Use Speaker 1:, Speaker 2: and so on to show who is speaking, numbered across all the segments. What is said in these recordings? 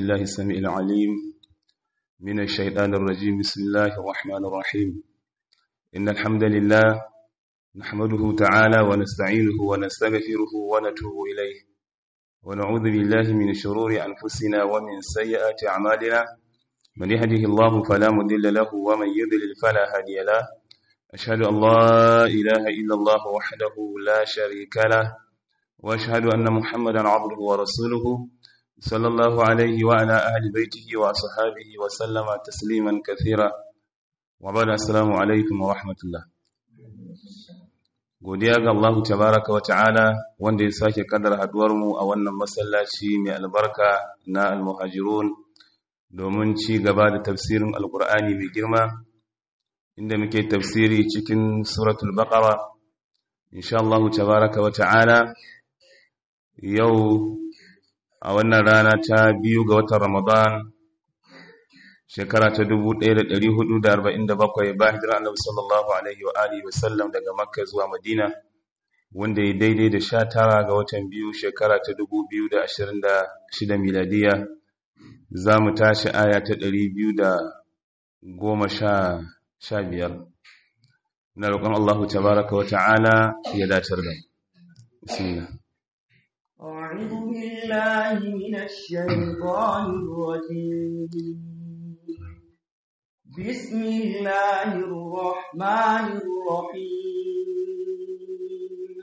Speaker 1: بالله السميع العليم من الشيطان الرجيم بسم الله الرحمن الرحيم إن الحمد لله نحمده تعالى ونستعينه ونستغفره ونتوب إليه ونعوذ بالله من شرور أنفسنا ومن سيئات أعمالنا من يهده الله فلا مضل له ومن يضلل فلا هادي له أشهد أن لا إله إلا الله وحده لا شريك له وأشهد أن محمدا عبده ورسوله صلى الله عليه وعلى أهل بيته وأصحابه وسلم تسليما كثيرا وبعد السلام عليكم ورحمة الله godiya ga Allah tabaraka wa ta'ala wanda ya sake kadar haduwar mu a wannan masallaci mai albarka na almuhajirun domin ci gaba da tafsirin alkur'ani mai girma inda muke tafsiri cikin suratul baqara insha Allah tabaraka wa ta'ala yau a wannan rana ta biyu ga watan Ramadan shekara ta 1447 bayan hijira Annabi sallallahu alaihi wa alihi wasallam daga Makka zuwa Madina wanda ya daidai da 19 ga watan biyu shekara ta 2026 miladiya za mu tashi aya ta 215 na roƙon Allah tabaraka wa ta'ala ya datar da bismillah
Speaker 2: أعوذ بالله من الشيطان الرجيم بسم الله الرحمن الرحيم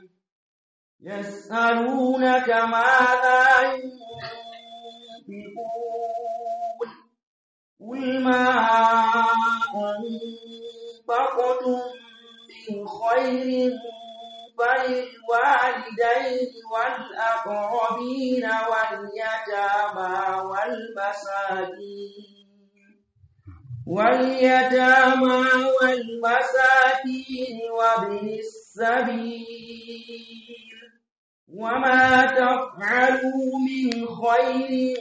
Speaker 2: يسألونك ماذا ينفقون قل ما أنفقتم من خير فللوالدين والأقربين واليتامى والمساكين واليتامى والمساكين وابن السبيل وما تفعلوا من خير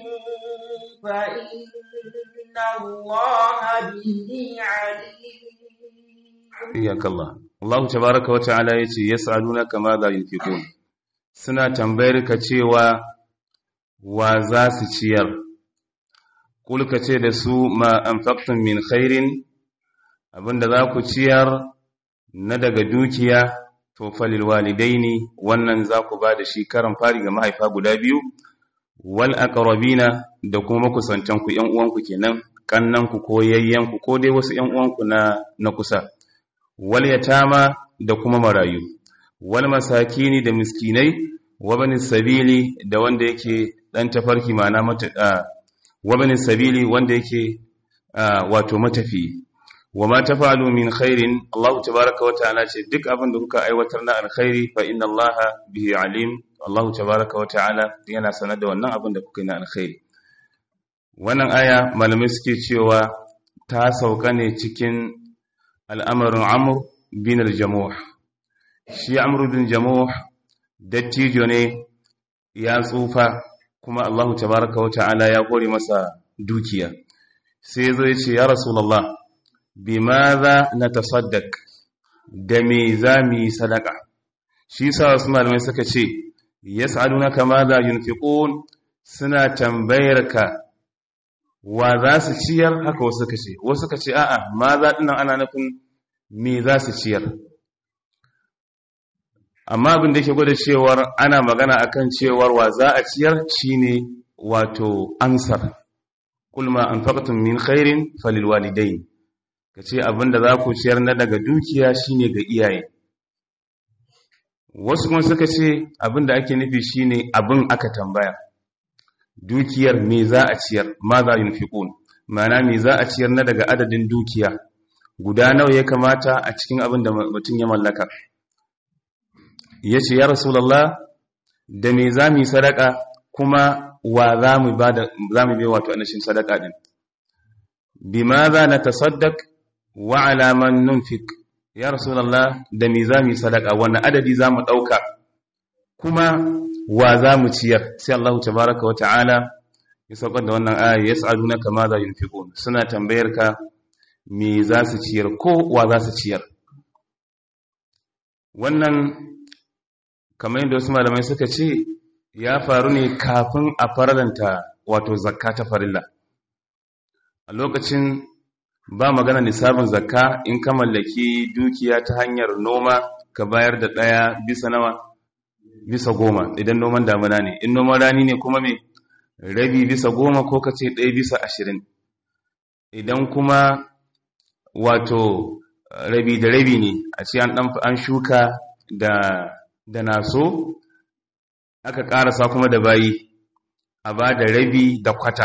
Speaker 2: فإن الله به عليم
Speaker 1: إياك الله Allah tabaraka wata'ala yace yas'alunaka ma za yunfiqun suna tambayar ka cewa wa za su ciyar kul ka ce da su ma anfaqtum min khairin abinda za ku ciyar na daga dukiya to falil walidaini wannan za ku ba da shi karan fari ga mahaifa guda biyu wal aqrabina da kuma makusantan ku ƴan uwanku kenan kannan ku ko yayyan ku ko dai wasu ƴan uwanku na na kusa wal yatama da kuma marayu wal masakini da miskinai wa bani sabili da wanda yake dan tafarki mana mata wa bani sabili wanda yake wato matafi wa ma tafalu min khairin Allah tabaaraka wa ta'ala ce duk abin da kuka aiwatar na alkhairi fa inna Allah bihi alim Allah tabaaraka wa ta'ala yana sanar da wannan abin da kuka yi na alkhairi wannan aya malamai suke cewa ta sauka ne cikin al'amarin amur bin aljamuh shi amur bin jamuh dattijo ne ya tsufa kuma Allahu tabaraka wa ta'ala ya kore masa dukiya sai zo ya ce ya rasulallah bi ma za na tasaddak da me za mu yi sadaka shi sa wasu malamai suka ce ya sa'aduna kama za yunfiqun suna tambayar ka wa za su ciyar haka wasu suka ce wasu suka ce a'a ma za dinnan ana nufin me za su ciyar amma abin da yake gwada cewar ana magana akan cewar wa za a ciyar shine wato ansar kulma anfaqtum min khairin falil walidain kace abin da za ku ciyar na daga dukiya shine ga iyaye wasu kuma suka ce abin da ake nufi shine abin aka tambaya dukiyar me za a ciyar ma za yunfiqun ma'ana me za a ciyar na daga adadin dukiya guda nawa ya kamata a cikin abin da mutum ya mallaka ya ce ya rasulallah da me za mu yi sadaka kuma wa za mu bai wato anashin sadaka din bi ma za na tasaddak wa alaman nunfik ya rasulallah da me za mu yi sadaka wani adadi za mu ɗauka kuma wa za mu ciyar sai Allah tabaraka wa ta'ala ya saukar da wannan aya ya sa'adu na kama za yunfiqun suna tambayar ka me za su ciyar ko wa za su ciyar wannan kamar yadda wasu malamai suka ce ya faru ne kafin a farlanta wato zakka ta farilla a lokacin ba magana nisabin zakka in ka mallaki dukiya ta hanyar noma ka bayar da ɗaya bisa nawa bisa goma idan noman damuna ne in noman rani ne kuma me rabi bisa goma ko ka ce ɗaya bisa ashirin idan kuma wato rabi da rabi ne a ce an shuka da da naso aka ƙarasa kuma da bayi a ba da rabi da kwata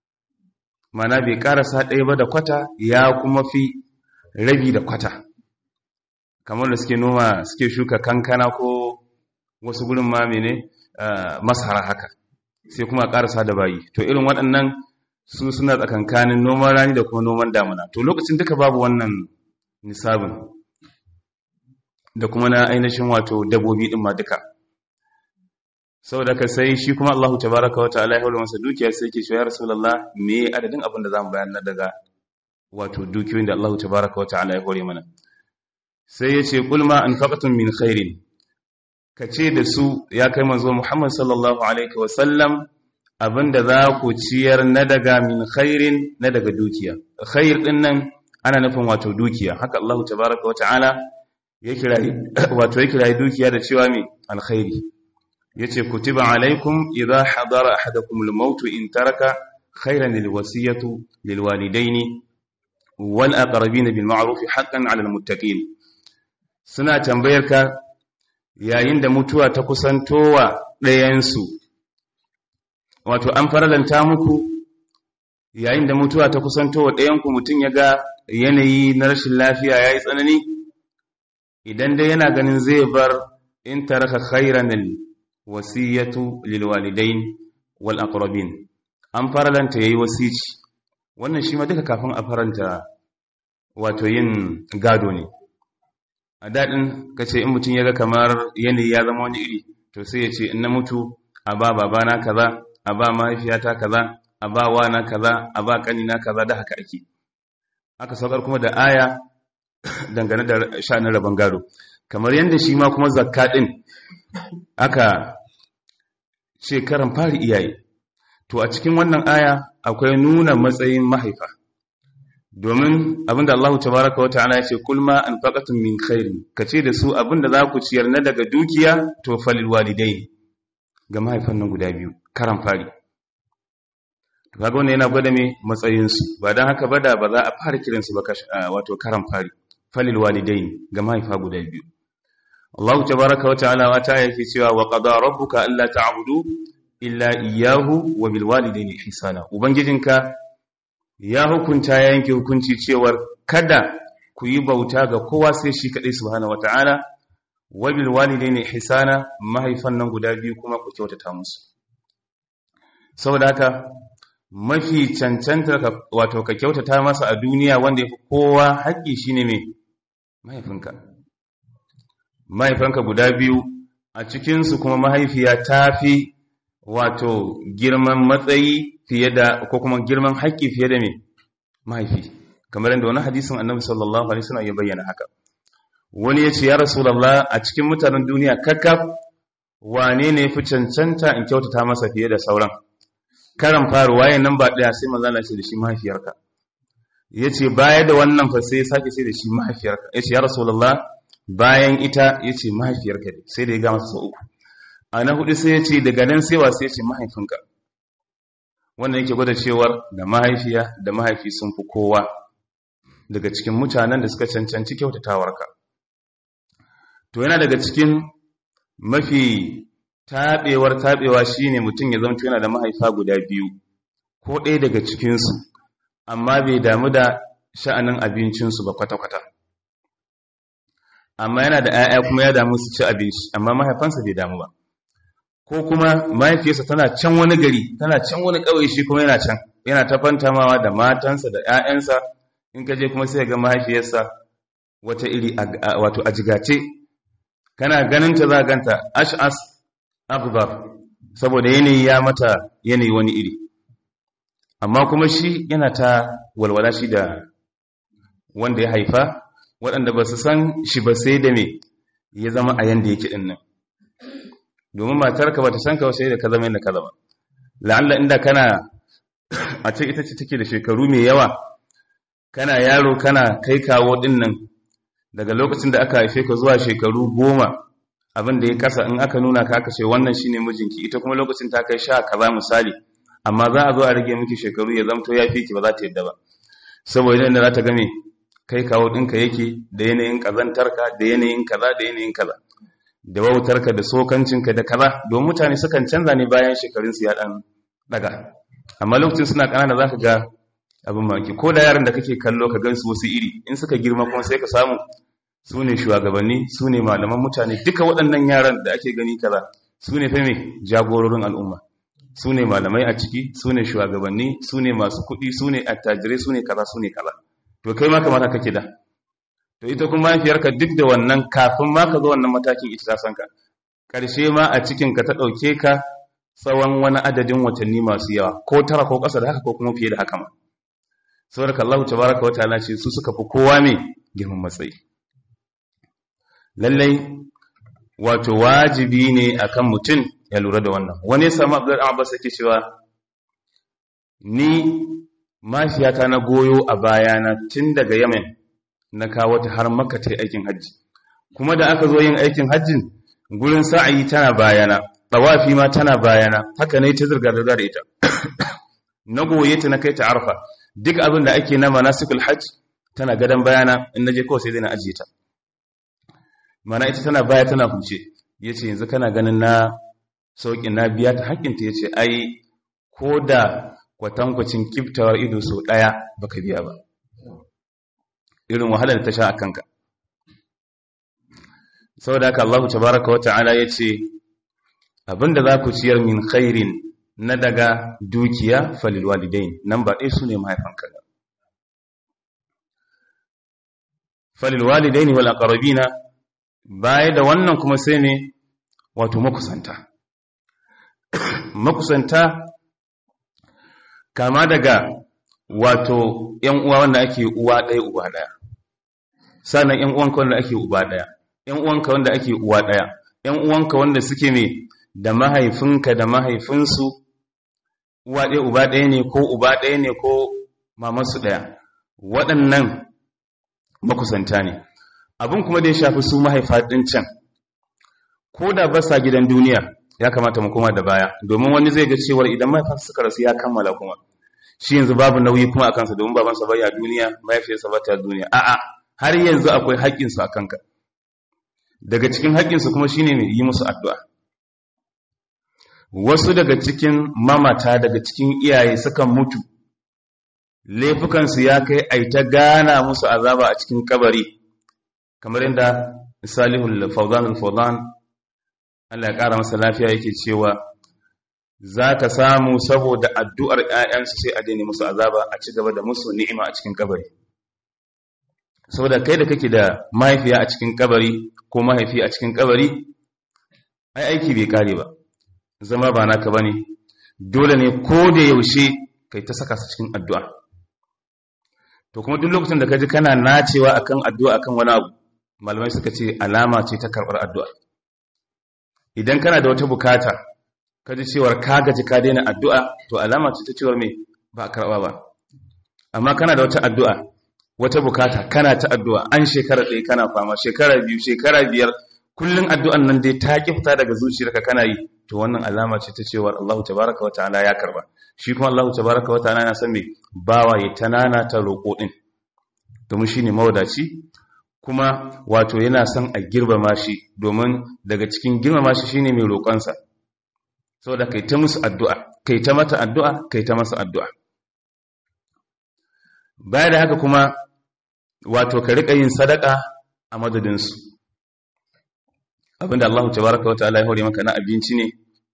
Speaker 1: mana bai ƙarasa ɗaya ba da kwata ya kuma fi rabi da kwata kamar da suke noma suke shuka kankana ko wasu gurin ma mene masara haka sai kuma ƙarasa da bayi to irin waɗannan su suna tsakankanin noman rani da kuma noman damuna to lokacin duka babu wannan nisabin da kuma na ainihin wato dabobi ɗin ma duka saboda ka sai shi kuma Allahu tabaraka wa ta'ala ya hore masa dukiya sai yake cewa ya rasulullah me adadin abin da zamu bayar na daga wato dukiyoyin da Allahu tabaraka wa ta'ala ya hore mana sai ya ce qul ma anfaqtum min khairin kace da su ya kai manzo Muhammad sallallahu alaihi wa sallam abinda za ku ciyar na daga min khairin na daga dukiya khair din nan ana nufin wato dukiya haka Allahu tabaraka wa ta'ala ya kira wato ya kira dukiya da cewa me alkhairi yace kutiba alaikum idha hadara ahadakum al-maut in taraka khayran lilwasiyatu lilwalidaini wal aqrabin bil ma'ruf haqqan 'ala al-muttaqin suna tambayar ka yayin da mutuwa ta kusantowa ɗayan su wato an faralanta muku yayin da mutuwa ta kusantowa ɗayan ku mutun yaga yanayi na rashin lafiya yayi tsanani idan dai yana ganin zai bar in taraka khayran wasiyatu lilwalidain wal aqrabin an faralanta yayi wasici wannan shi ma duka kafin a faranta wato yin gado ne a dadin kace in mutun yaga kamar yanayi ya zama wani iri to sai ya ce in na mutu a ba babana kaza a ba mahaifiyata kaza a ba wana kaza a ba kanina kaza da haka ake aka saukar kuma da aya dangane da sha'anin rabon gado kamar yadda shi ma kuma zakka din aka ce karan fari iyaye to a cikin wannan aya akwai nuna matsayin mahaifa domin abinda Allah tabaraka wata'ala ya ce kulma anfaqatum min khairin kace da su abinda za ku ciyar na daga dukiya to falil walidain ga mahaifan nan guda biyu karan fari to kaga wannan yana gwada me matsayin su ba dan haka bada ba za a fara kiran su ba wato karan fari falil walidain ga mahaifa guda biyu Allah tabaraka wa ta'ala wata yake cewa wa qada rabbuka alla ta'budu illa iyyahu wa bil walidayni ihsana ubangijinka ya hukunta ya yanke hukunci cewar kada ku yi bauta ga kowa sai shi kadai subhanahu wata'ala wa bil walidayni ihsana mahaifan nan guda biyu kuma ku kyautata musu saboda haka mafi cancanta wato ka kyautata masa a duniya wanda yafi kowa haƙƙi shine me mahaifinka mahaifanka guda biyu a cikinsu kuma mahaifiya ta fi wato girman matsayi fiye da ko kuma girman haƙƙi fiye da mai mahaifi kamar yadda wani hadisin annabi sallallahu alaihi wasallam ya bayyana haka wani ya ce ya rasulullah a cikin mutanen duniya kakkaf wane ne fi cancanta in kyautata masa fiye da sauran karan faru waye nan ba ɗaya sai manzo Allah ce da shi mahaifiyarka yace baya da wannan fa sai sake sai da shi mahaifiyarka yace ya rasulullah bayan ita ya ce mahaifiyarka ne sai da ya gama sau uku a na hudu sai ya ce daga nan sai wasu ya ce mahaifinka wannan yake gwada cewar da mahaifiya da mahaifi sun fi kowa daga cikin mutanen da suka cancanci kyautatawarka to yana daga cikin mafi taɓewar taɓewa shine mutum ya zama yana da mahaifa guda biyu ko ɗaya daga cikinsu amma bai damu da sha'anin abincinsu ba kwata-kwata amma yana da 'ya'ya kuma ya damu su ci abinci amma mahaifansa bai damu ba ko kuma mahaifiyarsa tana can wani gari tana can wani ƙauye shi kuma yana can yana ta fantamawa da matansa da 'ya'yansa in ka je kuma sai ga mahaifiyarsa wata iri wato ajigace kana ganin ta za ganta ash'as akbar saboda yanayi ya mata yanayi wani iri amma kuma shi yana ta walwala shi da wanda ya haifa waɗanda ba su san shi ba sai da me ya zama a yanda yake ɗin nan domin matarka ba ta san ka sai da ka zama yadda ka zama la'alla inda kana a ce ita ce take da shekaru mai yawa kana yaro kana kai kawo din nan daga lokacin da aka haife ka zuwa shekaru goma abin da ya kasa in aka nuna ka aka ce wannan shine mijinki ita kuma lokacin ta kai sha kaza misali amma za a zo a rage miki shekaru ya zamto ya fi ki ba za ta yadda ba saboda yadda za ta game kai kawo ɗinka yake da yanayin ƙazantarka da yanayin kaza da yanayin kaza da wautarka da sokancinka da kaza domin mutane sukan canza ne bayan shekarunsu ya ɗan ɗaga amma lokacin suna ƙanana za ka ga abin maki ko da yaran da kake kallo ka gansu wasu iri in suka girma kuma sai ka samu su ne shugabanni su ne malaman mutane duka waɗannan yaran da ake gani kaza su ne fa me jagororin al'umma su ne malamai a ciki su ne shugabanni su ne masu kuɗi su ne attajirai su ne kaza su ne kaza to kai ma kamata kake da to ita kuma mahaifiyarka duk da wannan kafin ma ka zo wannan matakin ita ta san ka ƙarshe ma a cikin ka ta ɗauke ka tsawon wani adadin watanni masu yawa ko tara ko ƙasa da haka ko kuma fiye da haka ma saboda Allah tabaraka wa ta'ala ce su suka fi kowa mai girman matsayi lallai wato wajibi ne akan mutum ya lura da wannan wani ya samu abdullahi abbas yake cewa ni mafiyata na goyo a bayana tun daga yamen na kawo ta har maka ta aikin hajji kuma da aka zo yin aikin hajjin gurin sa'ayi tana bayana tawafi ma tana bayana haka ne ta zirga da da ita na goye ta na kai ta arfa duk abin da ake na manasikul hajj tana gadan bayana in naje kawai sai dai na ajiye ta mana ita tana baya tana huce yace yanzu kana ganin na sauƙin na biya ta haƙƙinta ya ce ai ko da kwatankwacin kiftawar ido so ɗaya baka biya ba irin wahalar da ta sha a kanka sau da haka Allah tabaraka wata'ala ya ce abinda za ku ciyar min khairin na daga dukiya falil walidain nan ba ɗaya su ne mahaifanka ba falil walidain wal aqrabina baya da wannan kuma sai ne wato makusanta makusanta kama daga wato ‘yan uwa wanda ake uwa ɗaya uba ɗaya sannan ‘yan uwanka wanda ake uba ɗaya ‘yan uwanka wanda ake uwa ɗaya ‘yan uwanka wanda suke mai da mahaifinka da mahaifinsu uwa ɗaya uba ɗaya ne ko uba ɗaya ne ko mamansu ɗaya waɗannan makusanta ne abin kuma da ya shafi su mahaifa ɗin can ko da ba sa gidan duniya ya kamata mu koma da baya domin wani zai ga cewar idan mahaifansa suka rasu ya kammala kuma shi yanzu babu nauyi kuma a kansa domin babansa bai a duniya mahaifiyarsa ba ta duniya a'a har yanzu akwai haƙƙinsu a kanka daga cikin haƙƙinsu kuma shine ne yi musu addu'a wasu daga cikin mamata daga cikin iyaye sukan mutu laifukansu ya kai ai ta gana musu azaba a cikin kabari kamar yadda salihul fawzan al-fawzan Allah ya ƙara masa lafiya yake cewa za ka samu saboda addu'ar ‘ya'yansu sai a daina musu azaba a ci gaba da musu ni'ima a cikin kabari. Saboda kai da kake da mahaifiya a cikin kabari ko mahaifi a cikin kabari, ai aiki bai kare ba, zama ba naka ba ne, dole ne ko da yaushe kai ta saka su cikin addu'a. To kuma duk lokacin da ka ji kana nacewa akan addu'a akan wani abu, malamai suka ce alama ce ta karɓar addu'a. Idan kana da wata bukata, ka ji cewar ka gaji ka daina addu'a to alama ce ta cewar mai ba a karɓa ba amma kana da wata addu'a wata bukata kana ta addu'a an shekara ɗaya kana fama shekara biyu shekara biyar kullum addu'an nan dai ta ki fita daga zuciyarka kana yi to wannan alama ce ta cewar Allahu tabaraka wa ta'ala ya karba shi kuma Allahu tabaraka wa ta'ala yana san me bawa ya tanana ta roƙo din domin shine mawadaci kuma wato yana son a girmama shi domin daga cikin girmama shi shine mai roƙonsa saboda kai ta musu addu'a kai ta mata addu'a kai ta masa addu'a baya da haka kuma wato ka riƙa yin sadaka a madadinsu abinda Allah tabaraka wa ta'ala ya hore maka na abinci ne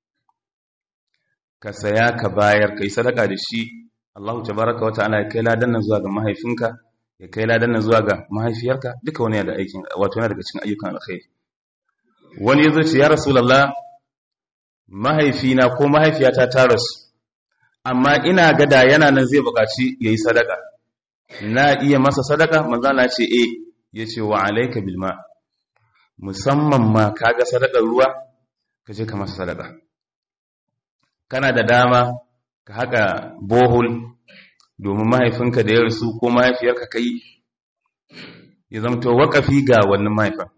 Speaker 1: ka saya ka bayar kai sadaka da shi Allah tabaraka wa ta'ala ya kai ladan nan zuwa ga mahaifinka ya kai ladan nan zuwa ga mahaifiyarka duka wani da aikin wato yana daga cikin ayyukan alkhairi wani yazo ce ya rasulullah mahaifina ko mahaifiyata ta rasu amma ina gada yana nan zai buƙaci yayi sadaka na iya masa sadaka manzo Allah ce eh yace wa alayka bil ma musamman ma kaga sadakar ruwa kaje ka masa sadaka kana da dama ka haka bohol domin mahaifinka da ya rasu ko mahaifiyarka kai ya zamto wakafi ga wannan mahaifin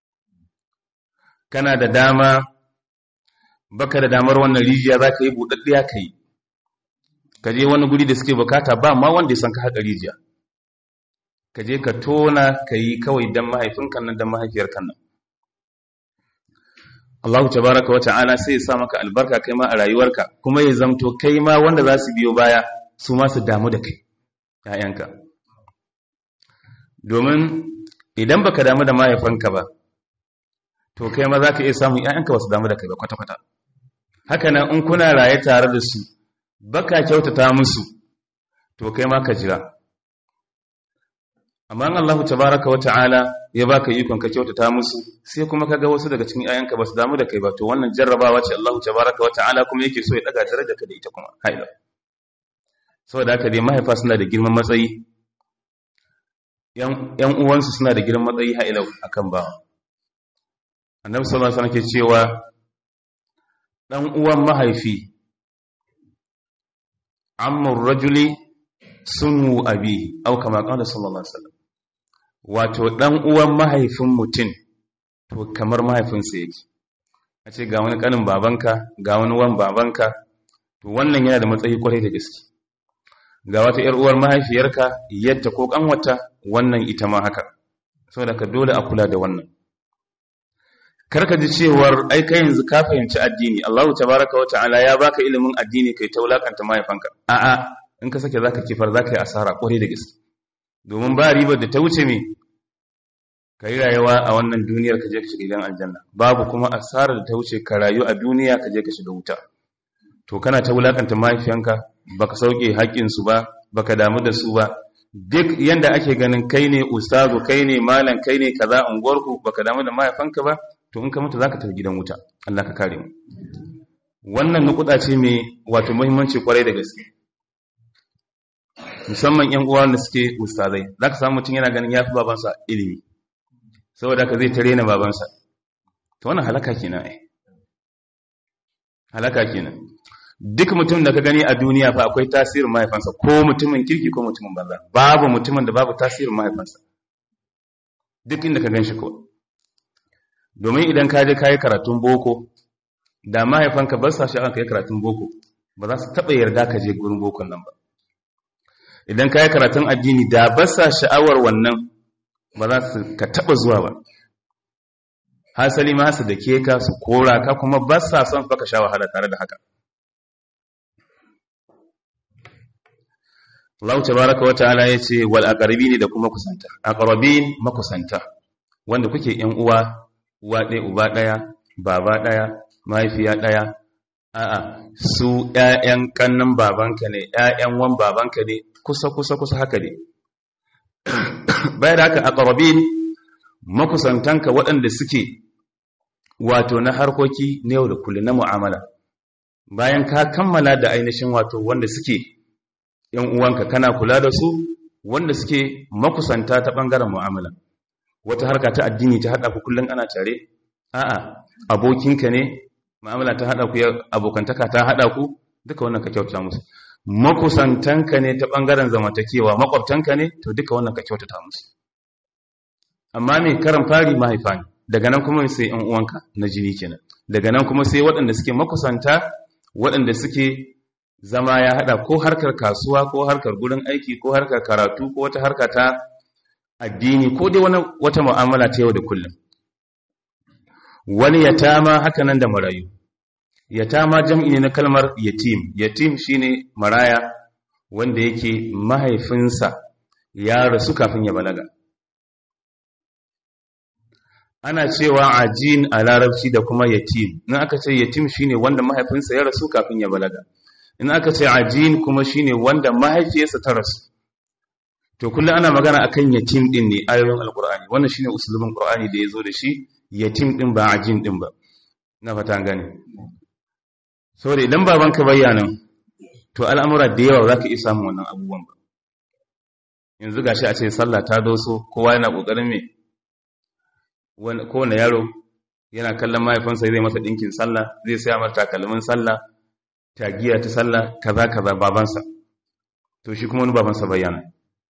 Speaker 1: kana da dama baka da damar wannan rijiya za ka yi buɗaɗɗiya ka yi ka je wani guri da suke bukata ba ma wanda ya san ka haƙa rijiya ka je ka tona ka yi kawai don mahaifinka nan don mahaifiyarka nan Allah tabaraka wa ta'ala sai ya sa maka albarka kai ma a rayuwarka kuma ya zamto kai ma wanda za su biyo baya su ma su damu da kai ‘ya'yanka domin idan baka damu da mahaifanka ba to kai ma za ka iya samun ‘ya'yanka ba su damu da kai ba kwata-kwata haka nan in kuna raye tare da su baka kyautata musu to kai ma ka jira amma Allah tabaraka wa ta'ala ya baka ikon ka kyautata musu sai kuma kaga wasu daga cikin ayanka basu damu da kai ba to wannan jarrabawa ce Allah tabaraka wa ta'ala kuma yake so ya daga daraja ka da ita kuma haila saboda haka dai mahaifa suna da girman matsayi yan yan uwansu suna da girman matsayi haila akan ba annabi sallallahu alaihi wasallam ke cewa dan uwan mahaifi ammur rajuli sunu abi au kama qala sallallahu alaihi wasallam wato ɗan uwan mahaifin mutum to kamar mahaifinsa yake a ce ga wani ƙanin babanka ga wani wan babanka to wannan yana da matsayi kwarai da gaske ga wata ‘yar uwar mahaifiyarka yadda ko ƙanwata wannan ita ma haka saboda ka dole a kula da wannan karka ji cewar ai kai yanzu ka fahimci addini Allahu tabaraka wa ta'ala ya baka ilimin addini kai ta wulakanta mahaifanka a'a in ka sake zaka kifar zaka yi asara kwarai da gaske domin ba ribar da ta wuce me ka yi rayuwa a wannan duniyar ka je ka shiga gidan aljanna babu kuma asarar da ta wuce ka rayu a duniya ka je ka shiga wuta to kana ta wulakanta mahaifiyanka baka sauke haƙƙinsu ba baka damu da su ba duk yanda ake ganin kai ne ustazu kai ne malam kai ne kaza unguwarku baka damu da mahaifanka ba to in ka mutu zaka tafi gidan wuta Allah ka kare mu wannan nukuda ce mai wato muhimmanci kwarai da gaske musamman yan uwa da suke ustazai zaka samu mutum yana ganin yafi babansa ilimi saboda ka zai tare na babansa to wannan halaka kenan ai halaka kenan duk mutum da ka gani a duniya fa akwai tasirin mahaifansa ko mutumin kirki ko mutumin banza babu mutumin da babu tasirin mahaifansa duk inda ka gan shi ko domin idan ka je kayi karatun boko da mahaifanka ba sa sha'awar kai karatun boko ba za su taɓa yarda ka je gurin bokon nan ba idan kayi karatun addini da ba sa sha'awar wannan ba za su ka taɓa zuwa ba hasali ma su da ke ka su kora ka kuma ba sa son faka sha wahala tare da haka Allah tabaraka wa ta'ala yace wal aqrabini da kuma kusanta aqrabin makusanta wanda kuke yan uwa uwa ɗaya uba ɗaya baba ɗaya mahaifiya ɗaya a'a su ƴaƴan kannan babanka ne ƴaƴan wan babanka ne kusa kusa kusa haka ne bayan da haka aqrabin makusantanka waɗanda suke wato na harkoki na yau da kullum na mu'amala bayan ka kammala da ainihin wato wanda suke ‘yan uwanka kana kula da su wanda suke makusanta ta ɓangaren mu'amala wata harka ta addini ta haɗa ku kullum ana tare a'a abokinka ne mu'amala ta haɗa ku abokantaka ta haɗa ku duka wannan ka kyauta musu makusantanka ne ta ɓangaren zamantakewa makwabtanka ne to duka wannan ka kyautata musu amma mai karan fari mahaifa ne daga nan kuma sai ‘yan uwanka na jini kenan daga nan kuma sai waɗanda suke makusanta waɗanda suke zama ya hada ko harkar kasuwa ko harkar gurin aiki ko harkar karatu ko wata harka ta addini ko dai wani wata mu'amala ta yau da kullum wani yatama haka nan da marayu yatama jam'i ne na kalmar yatim yatim shine maraya wanda yake mahaifinsa ya rasu kafin ya balaga ana cewa ajin a larabci da kuma yatim in aka ce yatim shine wanda mahaifinsa ya rasu kafin ya balaga in aka ce ajin kuma shine wanda mahaifiyarsa ta rasu to kullum ana magana akan yatim din ne ayoyin alqur'ani wannan shine usulubin qur'ani da yazo da shi yatim din ba ajin din ba na fata gane saboda idan babanka bayyana to al'amura da yawa zaka iya samun wannan abubuwan ba yanzu gashi a ce sallah ta doso kowa yana kokarin me kowane yaro yana kallon mahaifinsa zai masa dinkin sallah zai saya masa takalmin sallah tagiya ta sallah kaza kaza babansa to shi kuma wani babansa bayyana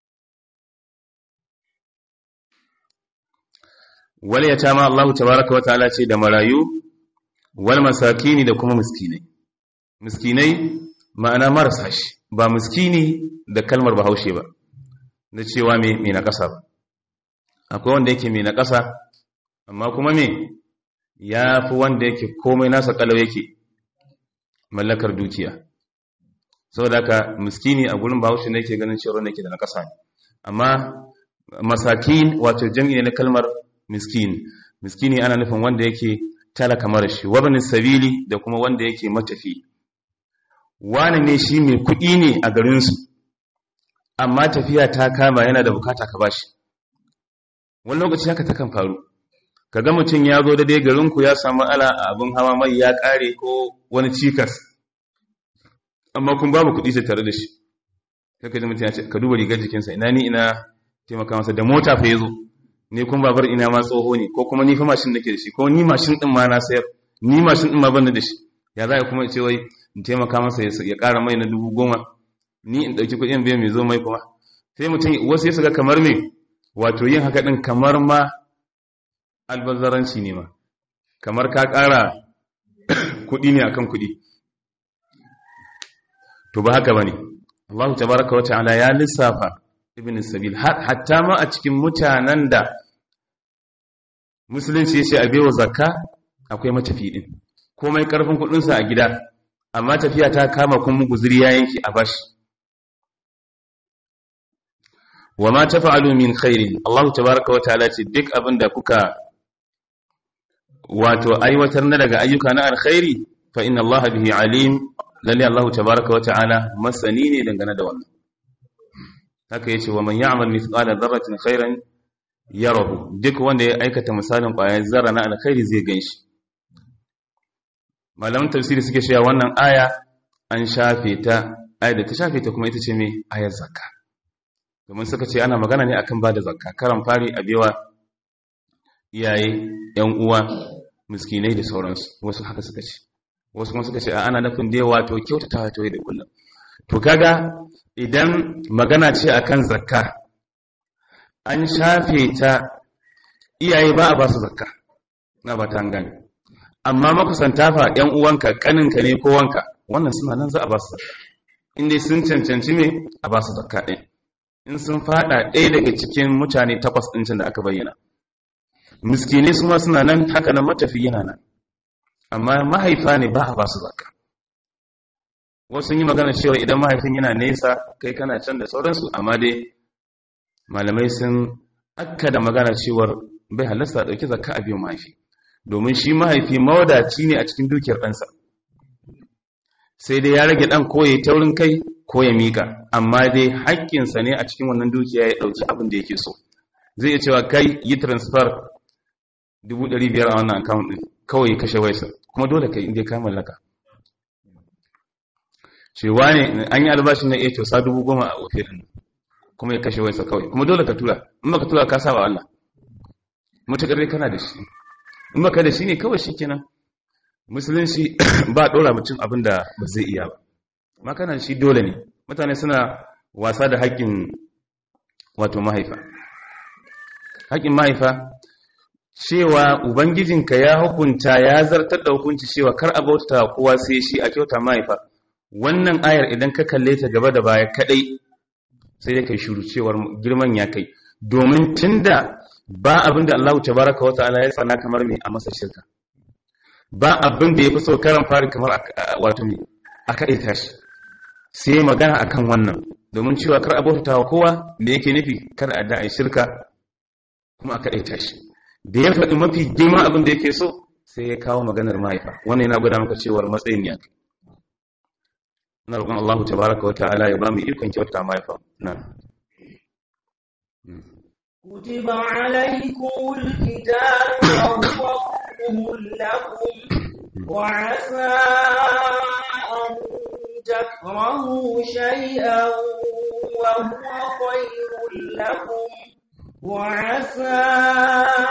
Speaker 1: wal yatama Allah tabaaraka wa ta'ala ce da marayu wal masakini da kuma miskinai miskinai ma'ana marasa shi ba miskini da kalmar bahaushe ba na cewa me me na ƙasa ba akwai wanda yake me na ƙasa amma kuma me ya fi wanda yake komai nasa kalau yake mallakar dukiya saboda haka miskini a gurin bahaushe ne yake ganin cewa yake da na ƙasa amma masakin wato jami'i na kalmar miskin miskini ana nufin wanda yake talaka mara shi wabin sabili da kuma wanda yake matafi wani ne shi mai kuɗi ne a garinsu amma tafiya ta kama yana da bukata ka bashi wani lokaci haka ta kan faru ka ga mutum ya zo da dai garinku ya samu ala a abin hawa mai ya ƙare ko wani cikas amma kun babu kuɗi sai tare da shi kaka ji mutum ya ce ka duba rigar jikinsa ina ni ina taimaka masa da mota fa ya zo ne kun babar ina ma tsoho ne ko kuma ni fa mashin nake da shi ko ni mashin din ma na sayar ni mashin din ma ban da shi ya za kuma ce wai in taimaka masa ya ƙara mai na dubu goma ni in ɗauki kuɗin biyan mai zo mai kuma sai mutum wasu ya ga kamar me wato yin haka ɗin kamar ma albazaranci ne ma kamar ka ƙara kuɗi ne akan kuɗi to ba haka bane Allah tabaraka wa ta'ala ya lissafa ibn sabil hatta ma a cikin mutanen da musulunci ya ce a bewa zakka akwai matafi din komai karfin kudinsa a gida amma tafiya ta kama kuma guzuri ya yanki a bashi wa ma tafa'alu min khairin Allah tabaaraka wa ta'ala ce duk abin da kuka wato aiwatar na daga ayyuka na alkhairi fa inna Allah bihi alim lalle Allah tabaaraka wa ta'ala masani ne dangane da wannan haka yace wa man ya'mal mithqala dharratin khairan yarahu duk wanda ya aikata misalin ƙwayar zarra na alkhairi zai ganshi malaman tafsiri suke cewa wannan aya an shafe ta ayar da ta shafe ta kuma ita ce mai ayar zakka domin suka ce ana magana ne akan bada zakka karan fari a bewa iyaye yan uwa miskinai da sauransu wasu haka suka ce wasu kuma suka ce ana nufin da wato kyautata ta da kullum to kaga idan magana ce akan zakka an shafe ta iyaye ba a ba su zakka na ba ta gani amma makusanta fa ‘yan uwanka kaninka ne ko wanka wannan suna nan za a ba su zakka inda sun cancanci me a ba su zakka ɗin in sun fada ɗaya daga cikin mutane takwas ɗincin da aka bayyana miskini su ma suna nan haka nan matafi yana nan amma mahaifa ne ba a ba su zakka wasu yi magana cewa idan mahaifin yana nesa kai kana can da sauransu amma dai malamai sun akka da magana cewar bai halasta ɗauki zakka a biyu mahaifi domin shi mahaifi mawadaci ne a cikin dukiyar ɗansa sai dai ya rage ɗan ko ya taurin kai ko ya miƙa amma dai haƙƙinsa ne a cikin wannan dukiya ya ɗauki abin da yake so zai iya cewa kai yi transfer 500,000 a wannan account ɗin kawai ya kashe waisa kuma dole kai inda ka mallaka cewa ne an yi albashin na iya kyausa 10,000 a ofe ɗin kuma ya kashe waisa kawai kuma dole ka tura in baka tura ka saba Allah mutakar dai kana da shi in baka da shi ne kawai shikenan musulunci ba dora mutum abin da ba zai iya ba amma kana shi dole ne mutane suna wasa da haƙƙin wato mahaifa haƙƙin mahaifa cewa ubangijinka ya hukunta ya zartar da hukunci cewa kar a bauta kowa sai shi a kyauta mahaifa wannan ayar idan ka kalle ta gaba da baya kadai sai dai kai shiru cewar girman ya kai domin tunda ba abin da Allah tabaraka wa ta'ala ya tsana kamar me a masa shirka ba abin da yafi so karan fari kamar wato me a kade tashi sai magana akan wannan domin cewa kar a bauta wa kowa da yake nufi kar a da shirka kuma a kade tashi da ya faɗi mafi girma abin da yake so sai ya kawo maganar mahaifa wannan yana gwada maka cewar matsayin ya kai na roƙon Allah tabaraka wa ta'ala ya ba mu ikon kyauta mahaifa na
Speaker 2: كتب عليكم الكتاب وهو كره لكم وعسى أن تكرهوا شيئا وهو خير لكم وعسى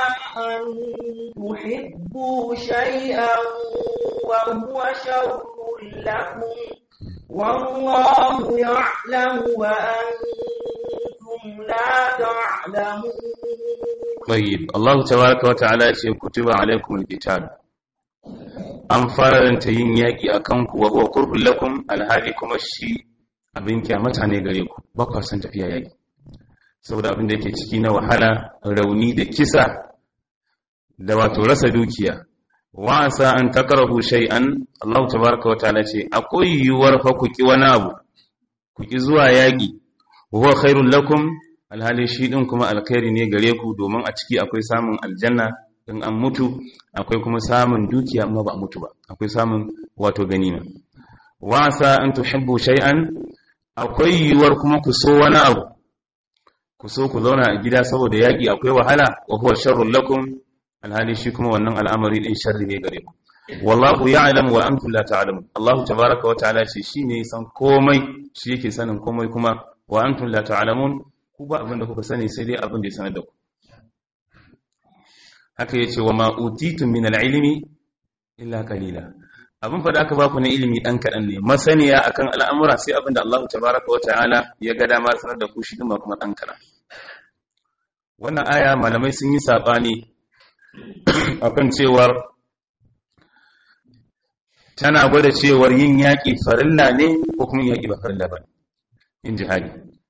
Speaker 2: أن تحبوا شيئا وهو شر لكم والله يعلم وأنتم لا تعلمون
Speaker 1: طيب الله تبارك وتعالى يقول كتب عليكم القتال an faranta yin yaƙi a kanku wa huwa kurhun lakum alhali kuma shi abin kyamata ne gare ku ba ku san tafiya yaƙi saboda abin da yake ciki na wahala rauni da kisa da wato rasa dukiya wa asa an takrahu shay'an Allah tabaaraka wa ta'ala ce akwai yiwuwar fa ku ki wani abu ku ki zuwa yaƙi huwa khairul lakum alhali shi din kuma alkhairi ne gare ku domin a ciki akwai samun aljanna in an mutu akwai kuma samun dukiya amma ba a mutu ba akwai samun wato ganima wasa an tuhibbu shay'an akwai yiwuwar kuma ku so wani abu ku so ku zauna a gida saboda yaki akwai wahala wa huwa sharrul lakum alhali shi kuma wannan al'amari din sharri ne gare ku wallahu ya'lam wa antum la ta'lamun Allah tabaaraka wa ta'ala shi shine san komai shi yake sanin komai kuma wa antum la ta'lamun ku ba abin da kuka sani sai dai abin da ya sanar da ku haka ya ce wa ma'utitun min al'ilimi illa kalila abin fada aka baku na ilimi ɗan kaɗan ne masaniya akan al'amura sai abin da Allah tabaraka wa ta'ala ya ga dama sanar da ku shi kuma kuma ɗan kaɗan wannan aya malamai sun yi saɓani akan cewar tana gwada cewar yin yaƙi farilla ne ko kuma yaƙi ba farilla ba in jihadi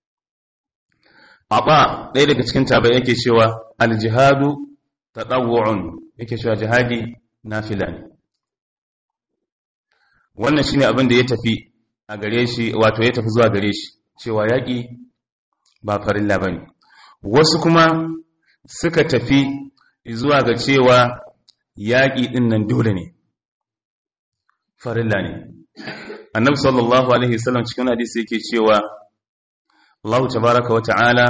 Speaker 1: Aba ɗaya daga cikin tabai yake cewa aljihadu taɗawu'un yake cewa jihadi nafila ne wannan shine abin da ya tafi a gare shi wato ya tafi zuwa gare shi cewa yaƙi ba farilla bane wasu kuma suka tafi zuwa ga cewa yaƙi ɗin nan dole ne farilla ne annabi sallallahu alaihi wasallam cikin hadisi yake cewa Allah tabaraka wa ta'ala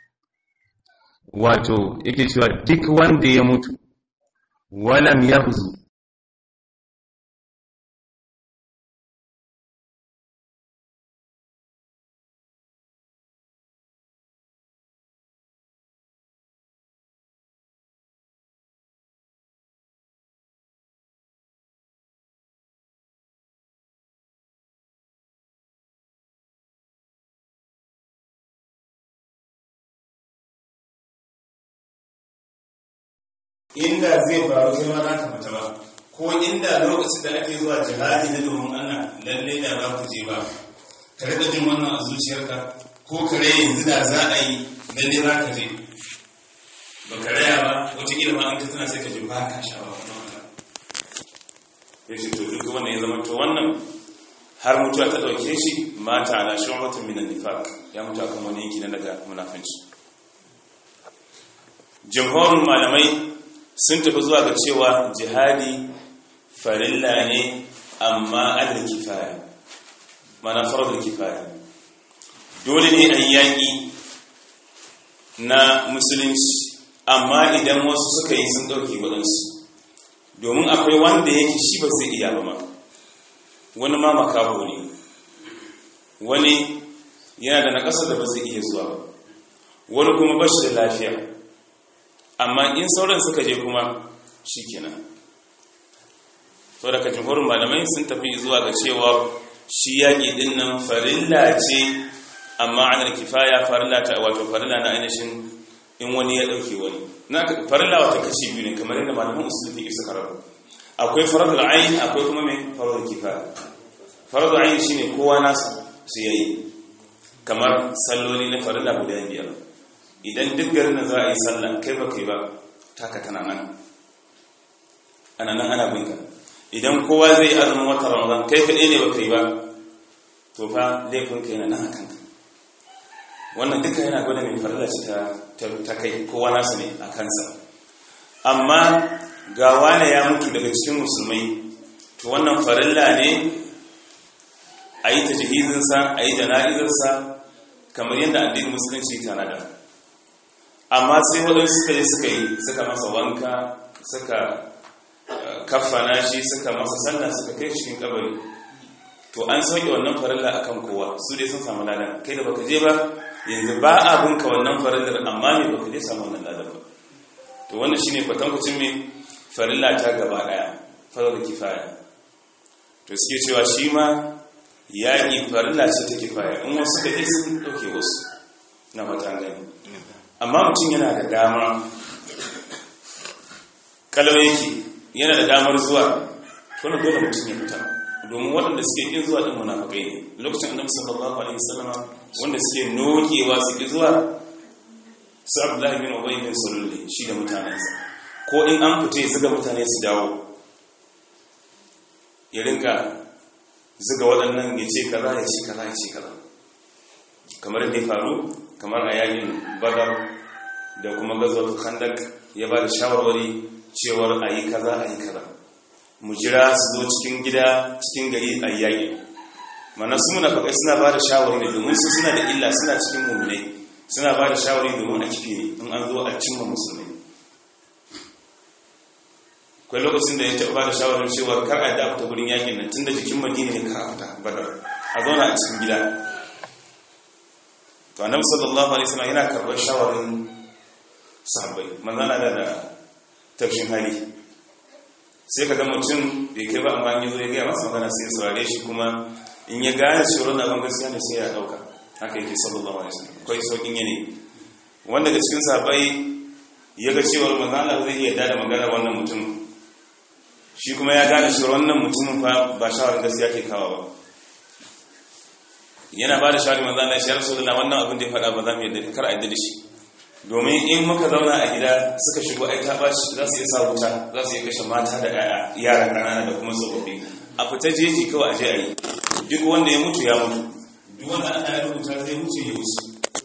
Speaker 1: wato yake cewa duk wanda ya mutu walam yahzu
Speaker 3: inda zai faru sai ma za ka fita ba ko inda lokacin da ake zuwa jihadi na domin Allah lalle da ba ku je ba ka rika jin wannan a zuciyarka ko kare yanzu da za a yi lalle za ka je ba ka raya ba wataƙila ma an ka tana sai ka ji ba ka sha ba ya ce to duk wannan ya zama to wannan har mutuwa ta ɗauke shi mata ala shu'batun minan nifaq ya mutu akan wani yanki na daga munafinci jamhurin malamai sun tafi zuwa ga cewa jihadi farilla ne amma adal kifaya mana farar kifaya dole ne a yaƙi na musulunci amma idan wasu suka yi sun ɗauki waɗansu domin akwai wanda yake shi ba zai iya ba ma wani ma makaho ne wani yana da na ƙasa da ba zai iya zuwa ba wani kuma ba shi da lafiya amma in sauran suka je kuma shi kenan sau daga jimhurin malamai sun tafi zuwa ga cewa shi yaƙi ɗin nan farilla ce amma anar kifaya farilla ta wato farilla na ainihin in wani ya ɗauke wani na farilla wata kashi biyu ne kamar yadda malaman usulun fi suka rabu akwai faradul ayin akwai kuma mai faradul kifaya faradul ayin shine kowa nasa su yayi kamar salloli na farilla guda biyar idan duk garin da za a yi sallah kai ba kai ba taka tana nan ana nan ana binka idan kowa zai azumin wata ramadan kai kaɗai ne ba kai ba to fa laifin kai na nan a kanka wannan duka yana gwada mai farilla ce ta kai kowa nasu ne a kansa amma ga wane ya mutu daga cikin musulmai to wannan farilla ne a yi ta jihizinsa a yi jana'izarsa kamar yadda addinin musulunci tanada amma sai waɗansu suka yi suka yi suka masa wanka suka kafana shi suka masa sallah suka kai cikin kabari to an sauke wannan farilla akan kowa su dai sun samu ladan kai da baka je ba yanzu ba a bunka wannan farillar amma me baka je samu wannan ladan ba to wannan shine kwatankwacin me farilla ta gaba daya farar kifaya to suke cewa shi ma yaƙi farilla ce ta kifaya in wasu da sun ɗauke wasu na mata gani amma mutum yana da dama kalmar yake yana da damar zuwa wani dole mutum ya fita domin waɗanda suke ƙin zuwa ɗin munafakai ne lokacin annabi sallallahu alaihi wasallama wanda suke nokewa su ƙi zuwa su abdullahi bin ubay bin sulul shi da mutanensa ko in an fita ya zuga mutane su dawo ya rinka zuga waɗannan ya ce kaza ya ce kaza ya ce kaza kamar yadda ya faru kamar a yakin badar da kuma gazwar khandak ya ba da shawarwari cewar a yi kaza a yi kaza mu jira su zo cikin gida cikin gari a yaƙi mana su muna faƙai suna ba da shawarwari ne domin su suna da illa suna cikin mummunai suna ba da shawarwari domin a kifi ne in an zo a cimma musulmai kwai lokacin da ya taɓa ba da shawarar cewa kar a dafa ta wurin yakin nan tun da jikin madina ne ka fita badar a zauna a cikin gida to annabi sallallahu alaihi wasallam yana karɓar shawarin sahabbai manzana da da tafshin hali sai ka ga mutum bai kai ba amma ya zo ya gaya masa magana sai ya saurare shi kuma in ya gane cewa na ban gaskiya ne sai ya dauka haka yake sallallahu alaihi wasallam kai saukin yane wanda daga cikin sahabbai ya ga cewa manzana zai iya da magana wannan mutum shi kuma ya gane cewa wannan mutumin fa ba shawarar gaskiya ke kawo ba yana ba da shawarar manzana shi ya rasu da wannan abin da ya faɗa ba za mu yadda kar a yadda da shi domin in muka zauna a gida suka shigo ai ta bashi za su iya sa wuta za su iya kashe mata da yara ƙanana da kuma tsofaffi a fita jeji kawai a je a yi duk wanda ya mutu ya mutu duk wanda aka yi rubuta zai mutu ya mutu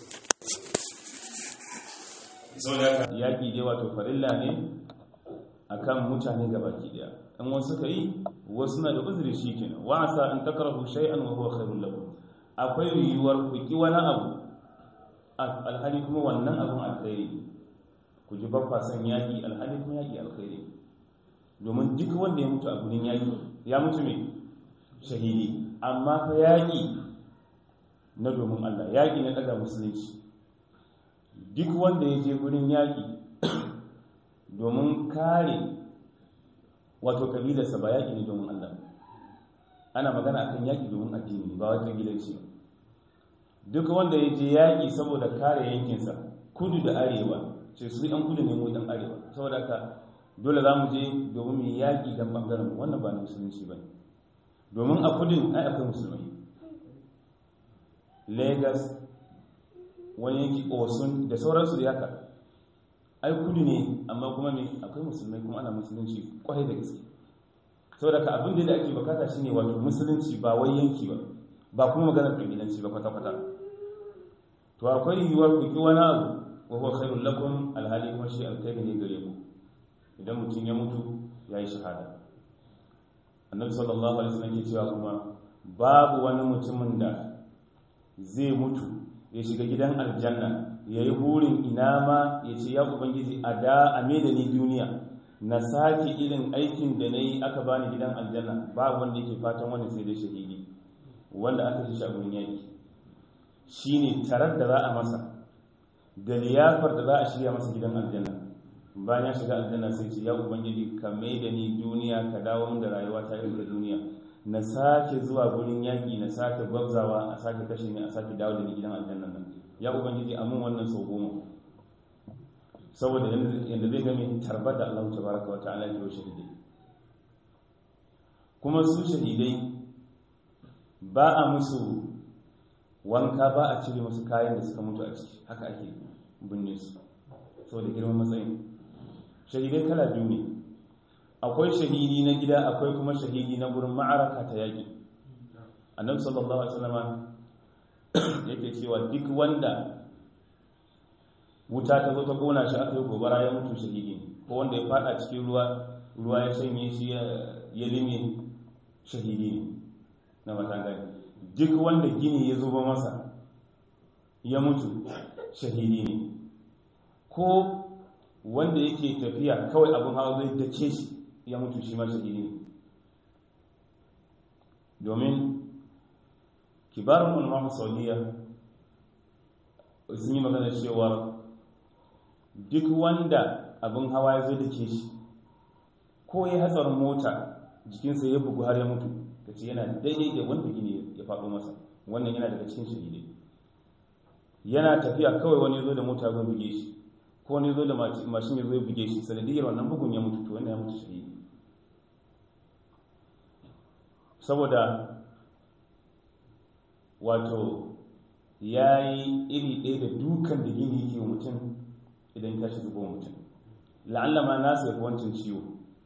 Speaker 1: yaƙi dai wato farilla ne akan mutane gabaki daya in wasu suka yi wasu na da uzuri shi kenan wa asa an takrahu shay'an wa huwa khairul lakum akwai yiwuwar ku ki wani abu alhali kuma wannan abin alkhairi ku ji bakwa son yaƙi alhali kuma yaƙi alkhairi domin duk wanda ya mutu a gurin yaƙi ya mutu mai shahidi amma fa yaƙi na domin Allah yaƙi na daga musulunci duk wanda ya je gurin yaƙi domin kare wato kabilarsa ba yaƙi ne domin Allah ana magana akan yaƙi domin addini ba wata gidanci ba duk wanda ya je yaƙi saboda kare yankinsa kudu da arewa ce su ɗan kudu ne mu ɗan arewa saboda haka dole za mu je domin mu yaƙi don ɓangaren wannan ba na musulunci ba domin a kudin ai akwai musulmai lagos wani yanki osun da sauransu da yaka ai kudu ne amma kuma ne akwai musulmai kuma ana musulunci kwarai da gaske saboda ka abin da ake bukata shine wato musulunci ba wai yanki ba ba kuma maganar kabilanci ba kwata-kwata to akwai yiwuwar ku ki wani abu wa huwa khairul lakum alhali kuma shi alkhairi ne gare ku idan mutum ya mutu ya yi shahada annabi sallallahu alaihi wasallam ke cewa kuma babu wani mutumin da zai mutu ya shiga gidan aljanna ya yi burin ina ma ya ce ya ubangiji a da a da ni duniya na sake irin aikin da na yi aka bani gidan aljanna babu wanda yake fatan wani sai dai shahidi wanda aka shi shagunin yaki shi ne tarar da za a masa da liyafar da za a shirya masa gidan aljanna bayan ya shiga aljanna sai ce ya ubangiji ka mai da ni duniya ka dawo min da rayuwa ta irin da duniya na sake zuwa gurin yaƙi na sake gwabzawa a sake kashe ni a sake dawo da ni gidan aljanna nan ya ubangiji amin wannan sau goma saboda yadda zai game tarbar da Allah tabaraka wa ta'ala ke shahidai kuma su shahidai ba a musu wanka ba a cire musu kayan da suka mutu a ciki haka ake binne su saboda girman matsayin shahidai kala biyu ne akwai shahidi na gida akwai kuma shahidi na gurin ma'araka ta yaƙi annabi sallallahu alaihi wasallam yake cewa duk wanda wuta ta zo ta kona shi aka yi gobara ya mutu shahidi ko wanda ya fada cikin ruwa ruwa ya shanye shi ya lime shahidi ne na matangani duk wanda gini ya zuba masa ya mutu shahidi ne ko wanda yake tafiya kawai abin hawa zai dace shi ya mutu shi ma shahidi ne domin kibarin ulama saudiya sun yi magana cewa duk wanda abin hawa ya zai dace shi ko ya hatsarin mota jikinsa ya bugu har ya mutu kace yana daidai da wanda gini ya faɗo masa wannan yana daga cikin shahidai yana tafiya kawai wani zo da mota zo buge shi ko wani zo da mashin ya zo ya buge shi sanadiyar wannan bugun ya mutu to wannan ya mutu shahidi saboda wato ya yi iri ɗaya da dukan da gini yake wa mutum idan tashi zubo mutum la'alla ma nasu ya fi wancan ciwo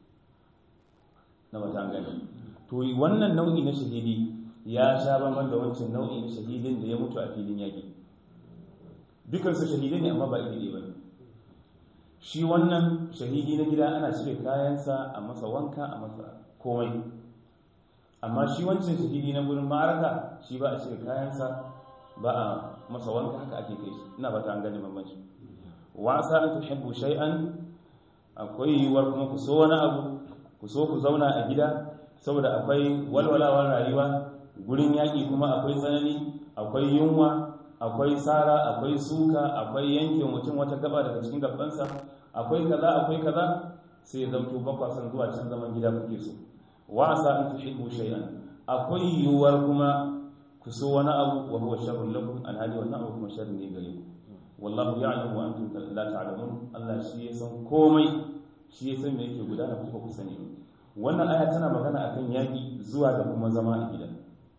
Speaker 1: na wata gani to wannan nau'i na shahidi ya sha bamban da wancan nau'i na shahidin da ya mutu a filin yaƙi dukansu shahidai ne amma ba iri ba ne shi wannan shahidi na gida ana cire kayansa a masa wanka a masa komai amma shi wancan shahidi na gurin ma'araka shi ba a cire kayansa ba a masa wanka haka ake kai shi ina ba ta an gani bambanci wasa an tuhibbu shay'an akwai yiwuwar kuma ku so wani abu ku so ku zauna a gida saboda akwai walwalawar rayuwa gurin yaƙi kuma akwai tsanani akwai yunwa akwai tsara akwai suka akwai yanke mutum wata gaba daga cikin gabansa akwai kaza akwai kaza sai ya zamto bakwa san zuwa can zaman gida kuke so wasa an tuhibbu shay'an akwai yiwuwar kuma ku so wani abu wa huwa sharrun lakum alhali wannan abu kuma sharri ne gare ku wallahu ya'lamu wa antum la ta'lamun Allah shi ya san komai shi ya san me yake gudana ku ba ku sani wannan aya tana magana akan yaki zuwa da kuma zama a gida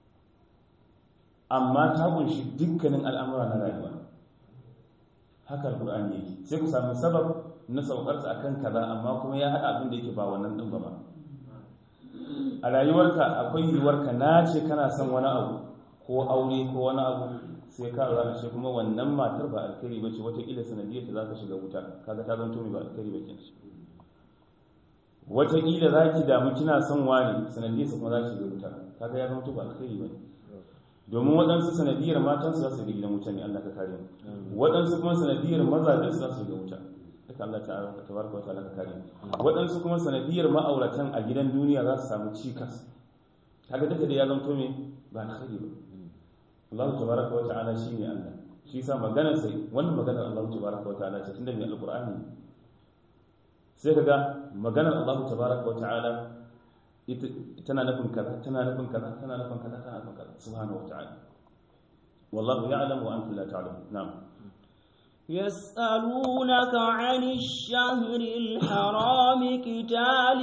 Speaker 1: amma ta kunshi dukkanin al'amura na rayuwa haka alqur'ani yake sai ku samu sabab na saukarsa akan kaza amma kuma ya hada abin da yake ba wannan din ba a rayuwarka akwai yiwuwarka na ce kana son wani abu ko aure ko wani abu sai ka lura shi kuma wannan matar ba alkhairi ba ce wataƙila sanadiyar ta za ka shiga wuta kaga ta zanto mai ba alkhairi ba kenan wataƙila za ki damu kina son wani sanadiyar sa kuma za ki shiga wuta kaga ya zanto ba alkhairi ba domin waɗansu sanadiyar matan su za su shiga gidan wuta ne Allah ka kare mu waɗansu kuma sanadiyar mazajen su za su shiga wuta duka Allah ta tabaraka wa ta'ala ka kare mu waɗansu kuma sanadiyar ma'auratan a gidan duniya za su samu cikas kaga duka da ya zanto mai ba alkhairi ba Allah tabaraka wa ta'ala shine Allah shi yasa maganar sai wannan maganar Allah tabaraka wa ta'ala ce tunda mai alqur'ani sai kaga maganar Allah tabaraka wa ta'ala tana nufin kaza tana nufin kaza tana nufin kaza tana nufin kaza subhanahu wa ta'ala wallahu ya'lamu wa antum la ta'lamun na'am
Speaker 2: يسألونك عن الشهر الحرام قتال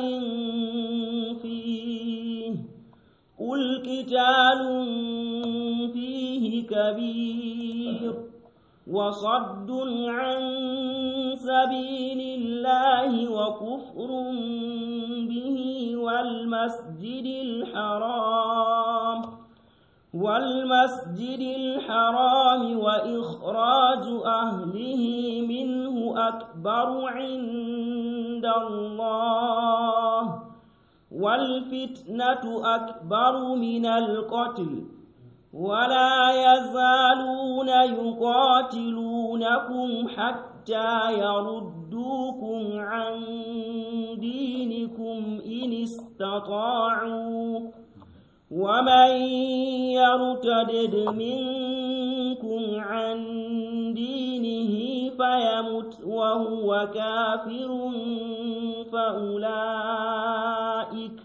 Speaker 2: فيه قل قتال فيه كبير وصد عن سبيل الله وكفر به والمسجد الحرام والمسجد الحرام وإخراج أهله منه أكبر عند الله والفتنة أكبر من القتل ولا يزالون يقاتلونكم حتى يردوكم عن دينكم إن استطاعوا ومن يرتدد منكم عن دينه فيمت وهو كافر فأولئك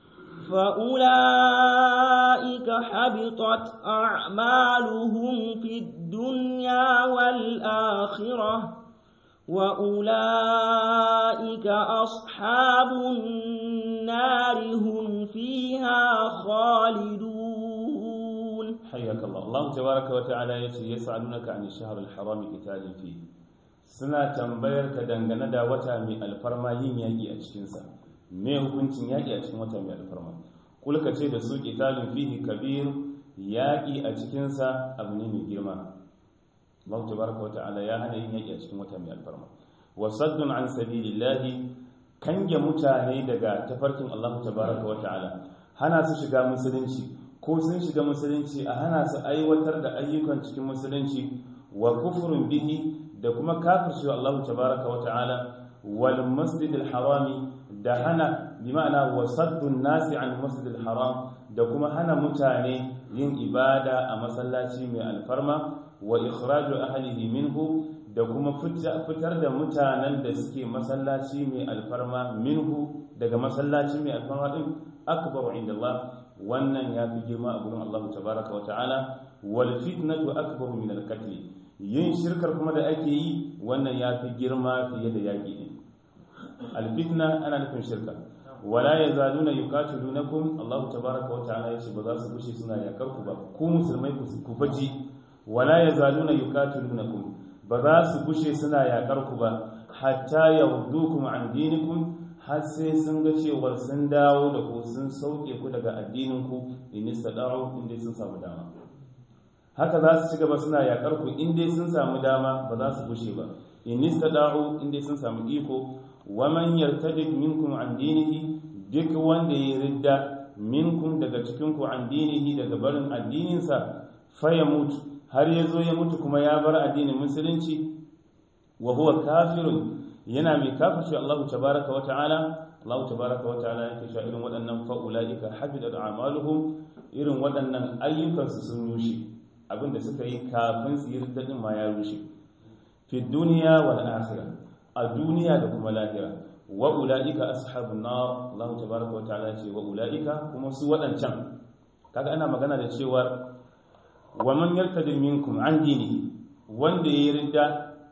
Speaker 2: فأولئك حبطت أعمالهم في الدنيا والآخرة وأولئك أصحاب النار هم فيها خالدون
Speaker 1: حياك الله الله تبارك وتعالى يسألونك عن الشهر الحرام قتال فيه suna tambayar ka dangane da wata mai alfarma yin yaƙi a cikinsa me hukuncin yaƙi a cikin wata mai alfarma kulka ce da su qitalun fihi kabir yaƙi a cikinsa abu ne mai girma Allah tabaraka wata'ala ya hana yin yaƙi a cikin wata mai alfarma wa saddun an sabilillahi kange mutane daga tafarkin Allah tabaraka wata'ala hana su shiga musulunci ko sun shiga musulunci a hana su aiwatar da ayyukan cikin musulunci wa kufrun bihi da kuma kafirci Allah tabaraka wata'ala wal masjidil harami da hana bi ma'ana wa saddun nasi an masjidil haram da kuma hana mutane yin ibada a masallaci mai alfarma wa ikhraju ahlihi minhu da kuma fitar da mutanen da suke masallaci mai alfarma minhu daga masallaci mai alfarma din akbar inda Allah wannan ya fi girma a gurin Allah tabaraka wa ta'ala wal fitnatu akbaru min al qatl yin shirkar kuma da ake yi wannan ya fi girma fiye da yaƙi din al fitna ana nufin shirka wala yazaluna yuqatilunakum Allah tabaraka wa ta'ala yace ba za su bushe suna yakar ku ba ku musulmai ku faji wala yazaluna yuqatilunakum ba za su bushe suna yakar ku ba hatta yawdukum an dinikum har sai sun ga cewar sun dawo da ku sun sauke ku daga addininku in istada'u inda sun samu dama haka za su ci gaba suna yakar ku inda sun samu dama ba za su bushe ba in istada'u inda sun samu iko wa man yartadid minkum an dinihi duk wanda ya ridda minkum daga cikin ku an dinihi daga barin addininsa fa ya mutu har ya zo ya mutu kuma ya bar addinin musulunci wa huwa kafirun yana mai kafirci Allah tabaraka wa ta'ala Allah tabaraka wa ta'ala yake cewa irin waɗannan fa ulaika habidat a'maluhum irin waɗannan ayyukan su sun rushe abinda suka yi kafin su yi riddadin ma ya rushe fi dunya wal akhirah a duniya da kuma lahira wa ulaika ashabun nar Allah tabaraka wa ta'ala ce wa ulaika kuma su waɗancan kaga ana magana da cewa wa man yartadi minkum an dinihi wanda ya ridda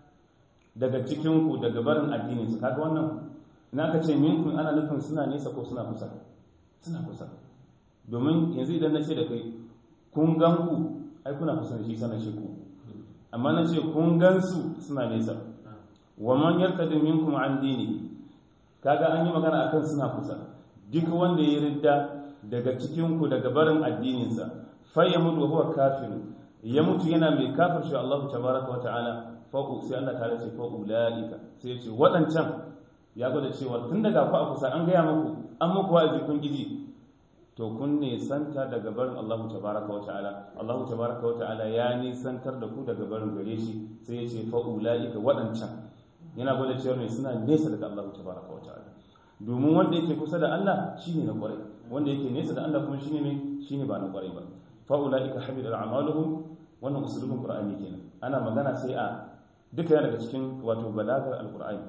Speaker 1: daga cikinku daga barin addininsu kaga wannan na ka ce minkun ana nufin suna nesa ko suna kusa suna kusa domin yanzu idan na ce da kai kun gan ku ai kuna kusa da shi sana shi ku amma na ce kun gan su suna nesa wa man yartadi minkum an dini kaga an yi magana akan suna kusa duk wanda ya ridda daga cikinku daga barin addininsa fa ya mutu huwa kafir ya mutu yana mai kafirci Allah tabaraka wa ta'ala fa'u sai Allah ta ce fa'u la'ika sai ce waɗancan ya gwada cewa tun daga ku a kusa an gaya muku an muku wa'azi kun giji to kun nisanta daga barin Allah tabaraka wa ta'ala Allah tabaraka wa ta'ala ya nisantar da ku daga barin gare shi sai ya ce fa'u la'ika waɗancan yana gwada cewa ne suna nesa daga Allah tabaraka wa ta'ala domin wanda yake kusa da Allah shine na kwarai wanda yake nesa da Allah kuma shine ne shine ba na kwarai ba fa'u la'ika habida a'maluhum wannan usulubin qur'ani kenan ana magana sai a duka yana daga cikin wato balagar alkur'ani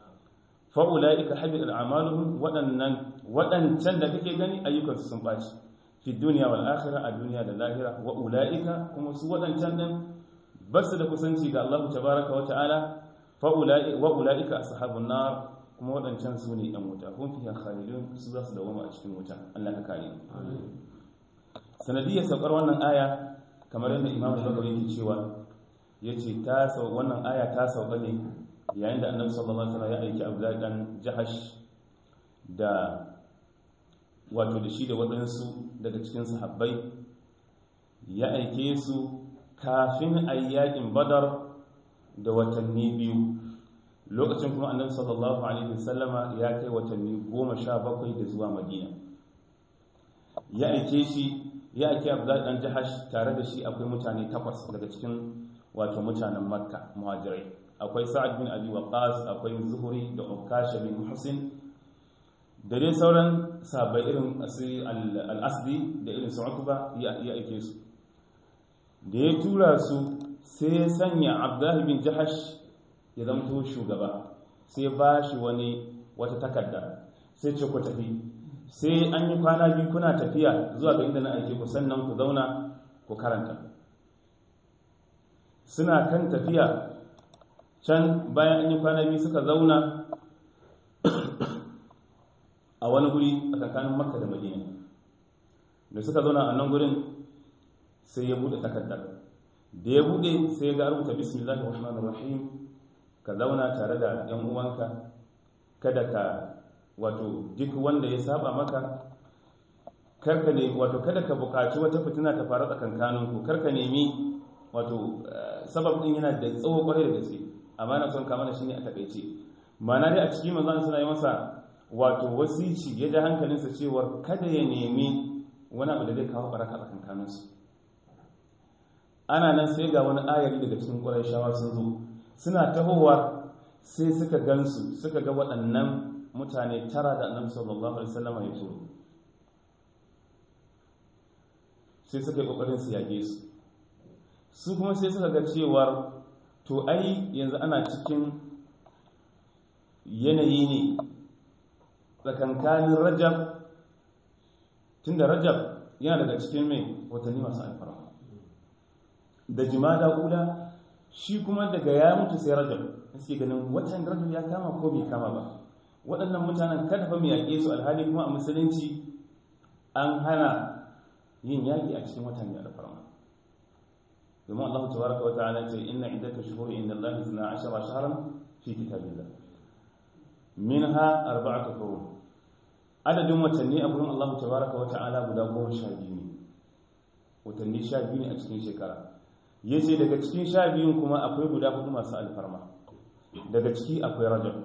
Speaker 1: fa'ula'ika habit al'amaluhum waɗannan waɗancan da kake gani ayyukansu sun ɓaci fi duniya wal akhirah a duniya da lahira wa ula'ika kuma su waɗancan din ba su da kusanci ga Allah tabaraka wa ta'ala wa ula'ika ashabun nar kuma waɗancan su ne ɗan wuta kun fiya khalidun su za su dawoma a cikin wuta Allah ka kare sanadiyar saukar wannan aya kamar yadda imamu bakari yake cewa ya ce wannan aya ta sauka ne yayin da annabi sallallahu alaihi wasallam ya aiki abdullahi dan jahash da wato da shi da waɗansu daga cikin sahabbai ya aike su kafin ayyakin badar da watanni biyu lokacin kuma annabi sallallahu alaihi wasallama ya kai watanni goma sha bakwai da zuwa madina ya aike shi ya aike abdullahi dan jahash tare da shi akwai mutane takwas daga cikin wato mutanen makka muhajirai akwai sa'ad bin abi waqas akwai zuhuri da ukasha bin husin da dai sauran sabai irin al-asdi da irin su ukba ya aike su da ya tura su sai ya sanya abdullahi bin jahash ya zamto shugaba sai ba shi wani wata takarda sai ce ku tafi sai an yi kwana biyu kuna tafiya zuwa ga inda na aike ku sannan ku zauna ku karanta suna kan tafiya can bayan an yi kwana biyu suka zauna a wani guri a tsakanin makka da madina da suka zauna a nan gurin sai ya bude takardar da ya bude sai ya ga rubuta bismillahir rahmanir rahim ka zauna tare da yan uwanka kada ka wato duk wanda ya saba maka karka ne wato kada ka buƙaci wata fitina ta faru tsakankaninku karka nemi wato sabab din yana da tsawo kwarai da gaske amma na son kama da shi ne a takaice ma'ana dai a cikin manzon suna yi masa wato wasici ya da hankalinsa cewar kada ya nemi wani abu da zai kawo baraka tsakankaninsu ana nan sai ga wani ayari daga cikin kwarai shawa sun zo suna tahowa sai suka gansu suka ga waɗannan mutane tara da annabi sallallahu alaihi wasallam ya turo sai suka yi kokarin su yage su su kuma sai suka ga cewar to ai yanzu ana cikin yanayi ne tsakankanin rajab tunda rajab yana daga cikin mai watanni masu alfarma da jimada kula shi kuma daga ya mutu sai rajab suke ganin watan rajab ya kama ko bai kama ba waɗannan mutanen kada fa mu yaƙe su alhali kuma a musulunci an hana yin yaƙi a cikin watan mai alfarma domin Allah tabaraka wa ta'ala ce inna iddata shuhuri inda Allah 12 shahran fi kitabillah minha arba'atu hurum adadin watanni a gurin Allah tabaraka wa ta'ala guda goma sha biyu ne watanni sha biyu ne a cikin shekara ya ce daga cikin sha biyun kuma akwai guda hudu masu alfarma daga ciki akwai rajab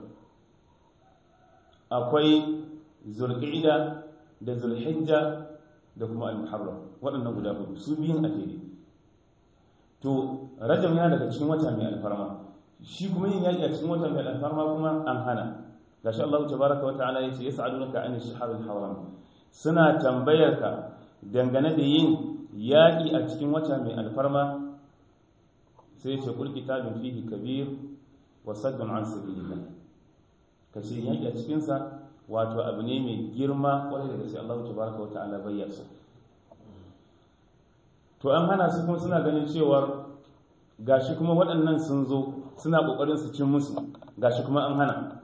Speaker 1: akwai zulqa'ida da zulhijja da kuma al-muharram waɗannan guda hudu su biyun a jere to rajab yana daga cikin wata mai alfarma shi kuma yin yaƙi a cikin wata mai alfarma kuma an hana gashi Allah tabaraka wa ta'ala yace yas'alunaka an ash-shahr al-haram suna tambayar ka dangane da yin yaƙi a cikin wata mai alfarma sai yace kul kitabun fihi kabir wa saddun an sabilillah kace yaƙi a cikin sa wato abu ne mai girma kwarai da gaske Allah tabaraka wa ta'ala bayyana su to an hana su kuma suna ganin cewar gashi kuma waɗannan sun zo suna ƙoƙarin su cin musu gashi kuma an hana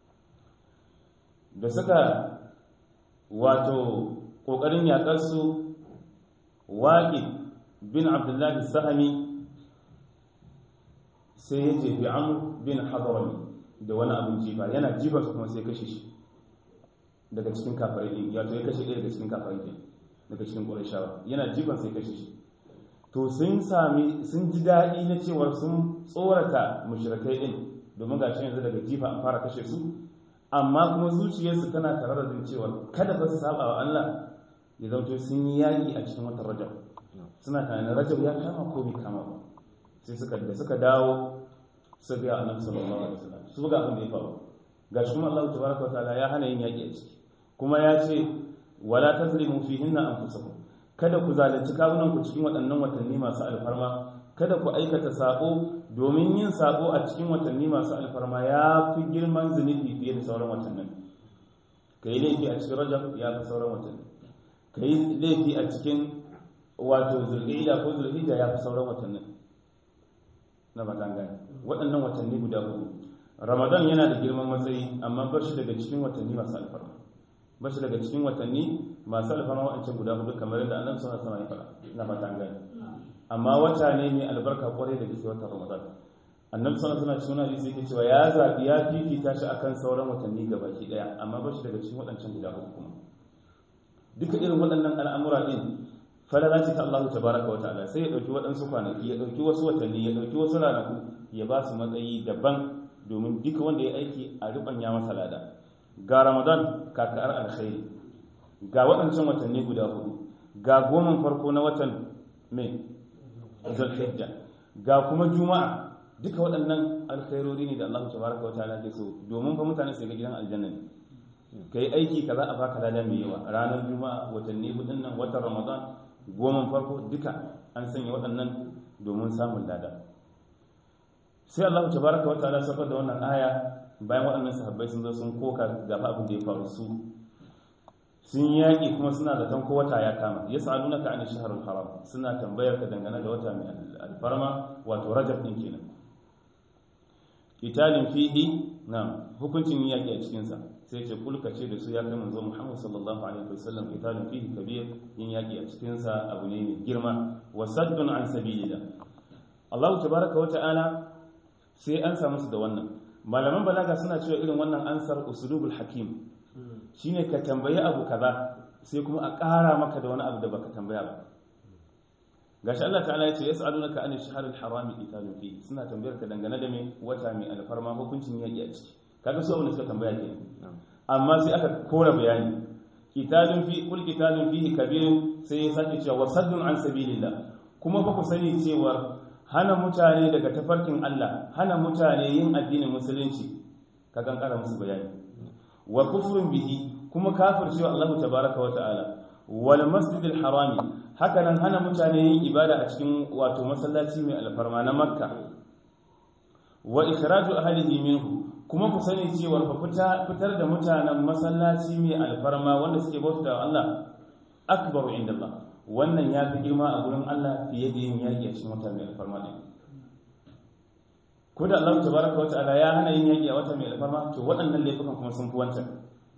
Speaker 1: da suka wato ƙoƙarin yaƙarsu waƙi bin abdullahi sahami sai ya jefi amur bin hadarami da wani abin jifa yana jifansa kuma sai kashe shi daga cikin kafarai ɗin ya ya kashe ɗaya daga cikin kafarai ɗin daga cikin ƙurashawa yana jifan sai kashe shi to sun sami sun ji daɗi na cewar sun tsorata mushrikai ɗin domin ga shi yanzu daga jifa an fara kashe su amma kuma zuciyarsu tana tare da cewa kada ba su saba wa Allah ya zauto sun yi yaƙi a cikin watan rajab suna tunanin rajab ya kama ko bai kama ba sai suka da suka dawo su ga annabi sallallahu alaihi wasallam su ga abin da ya faru gashi kuma Allah tabaraka wa ta'ala ya hana yin yaƙi a ciki kuma ya ce wala tazlimu fihinna anfusakum kada ku zalunci kawunan ku cikin waɗannan watanni masu alfarma kada ku aikata sabo domin yin sabo a cikin watanni masu alfarma ya fi girman zunubi fiye da sauran watannin ka yi laifi a cikin rajab ya fi sauran watanni ka yi laifi a cikin wato zulhijja ko zulhijja ya fi sauran watannin na matangani waɗannan watanni guda hudu ramadan yana da girman matsayi amma bar shi daga cikin watanni masu alfarma bar shi daga cikin watanni masu alfarma waɗancan guda hudu kamar yadda annabi sallallahu alaihi wasallam ya faɗa na matangani amma wata ne mai albarka kwarai da gaske watan ramadan annabi sallallahu alaihi wasallam hadisi yake cewa ya zabi ya fifita shi akan sauran watanni gabaki daya amma ba shi daga cikin waɗancan guda uku kuma duka irin waɗannan al'amura din falala ce ta Allah tabaraka wa ta'ala sai ya dauki waɗansu kwanaki ya dauki wasu watanni ya dauki wasu ranaku ya ba su matsayi daban domin duka wanda ya aiki a rubanya masa lada ga ramadan kakar alkhairi ga waɗancan watanni guda hudu ga goman farko na watan mai zulhijja ga kuma juma'a duka waɗannan alkhairori ne da Allah tabaraka wa ta'ala ke so domin fa mutane su ga gidan aljanna ne kai aiki kaza a baka lada mai yawa ranar juma'a watanni hudun nan watan ramadan goma farko duka an sanya waɗannan domin samun lada sai Allah tabaraka wa ta'ala sabar da wannan aya bayan waɗannan sahabbai sun zo sun koka ga abin da ya faru su sun yaƙi kuma suna zaton ko wata ya kama ya sa'aluna ka an shaharul haram suna tambayar ka dangane da wata mai alfarma wato rajab din kenan qitalin fihi na hukuncin yaƙi a cikin sa sai ce kulka ce da su ya kai manzo Muhammad sallallahu alaihi wasallam qitalin fihi kabir yin yaƙi a cikin sa abu ne mai girma wa saddun an sabilillah Allah tabaraka wa ta'ala sai an samu su da wannan malaman balaga suna cewa irin wannan ansar usulubul hakim shine ka tambayi abu kaza sai kuma a ƙara maka da wani abu da baka tambaya ba gashi Allah ta'ala ya ce yas'alunaka anil shahril harami qitalun fi suna tambayar ka dangane da me wata mai alfarma hukuncin yaki a ciki kaga su abin da suka tambaya ke amma sai aka kora bayani qitalun fi kul qitalun fihi kabirun sai ya sake cewa wasaddun an sabilillah kuma ba ku sani cewa hana mutane daga tafarkin Allah hana mutane yin addinin musulunci ka kan kara musu bayani wa kufrun bihi kuma kafircewa Allah tabaraka wa ta'ala wal masjidil harami haka nan hana mutane yin ibada a cikin wato masallaci mai alfarma na makka wa ikhraju ahlihi minhu kuma ku sani cewa fa fitar da mutanen masallaci mai alfarma wanda suke bauta wa Allah akbaru inda Allah wannan ya fi girma a gurin Allah fiye da yin yaƙi a cikin wata mai alfarma ɗin ko da Allah tabaraka wa ta'ala ya hana yin yaƙi a wata mai alfarma to waɗannan laifukan kuma sun fi wancan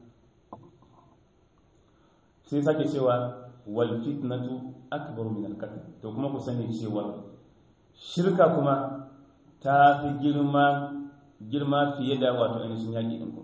Speaker 1: sai sake cewa wal fitnatu akbaru min al-qatl to kuma ku sani cewa shirka kuma ta fi girma girma fiye da wato ainihin yaƙi ɗin ku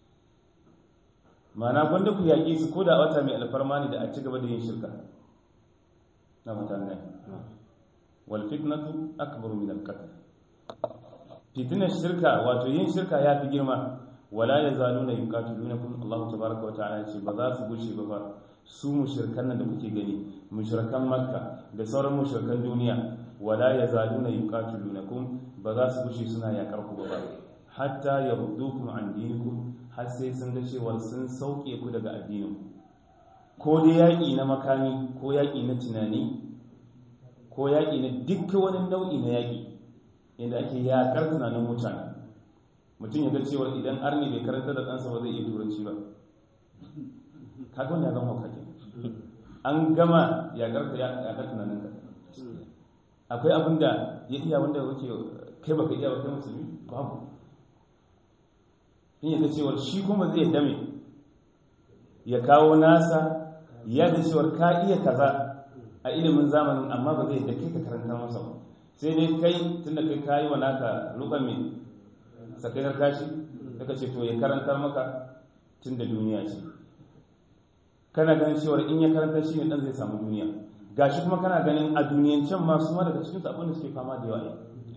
Speaker 1: ma'ana gwanda ku yaƙi su ko da wata mai alfarma ne da a ci gaba da yin shirka na mutane wal fitnatu akbaru min al-qatl fitnar shirka wato yin shirka ya fi girma wala yazaluna yuqatilunakum Allah tabaaraka wa ta'ala ce ba za su gushe ba ba su mushrikan nan da kuke gani mushrikan makka da sauran mushrikan duniya wala yazaluna yuqatilunakum ba za su gushe suna yakar ku ba hatta yardukum an dinikum har sai sun ga cewa sun sauke ku daga addinin ko dai yaƙi na makami ko yaƙi na tunani ko yaƙi na duk wani nau'i na yaƙi inda ake yaƙar tunanin mutane mutum ya ga cewa idan arni bai karanta da ɗansa ba zai iya turanci ba kaga wani ya zama kake an gama yaƙar ka yaƙar tunanin ka akwai abin da ya iya wanda kake kai baka iya ba kai musulmi babu in ya ga cewa shi kuma zai dame ya kawo nasa ya da cewar ka iya kaza a ilimin zamanin amma ba zai da kai ka karanta masa ba sai dai kai tunda kai kayi wa naka rukan mai sakainar kashi daga ce to ya karantar maka tun da duniya ce kana ganin cewar in ya karanta shi ne dan zai samu duniya gashi kuma kana ganin a duniyancen masu ma daga cikin abin da suke fama da yawa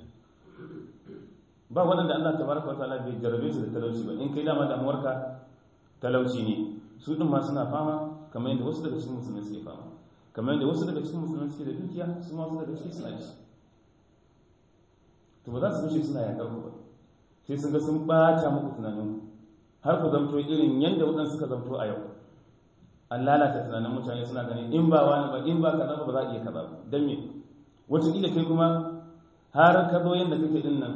Speaker 1: ba waɗanda Allah tabaraka wa ta'ala bai jarabe su da talauci ba in kai dama damuwarka talauci ne su din ma suna fama kamar yadda wasu daga cikin musulmai suke fama kamar yadda wasu daga cikin musulmai suke da dukiya su ma su daga cikin suna ci to ba za su wuce suna yakar ku ba sai sun ga sun bata muku tunanin har ku zamto irin yadda waɗansu suka zamto a yau an lalata tunanin mutane suna ganin in ba wani ba in ba kaza ba za a iya kaza ba don me wataƙila kai kuma har ka zo yadda kake din nan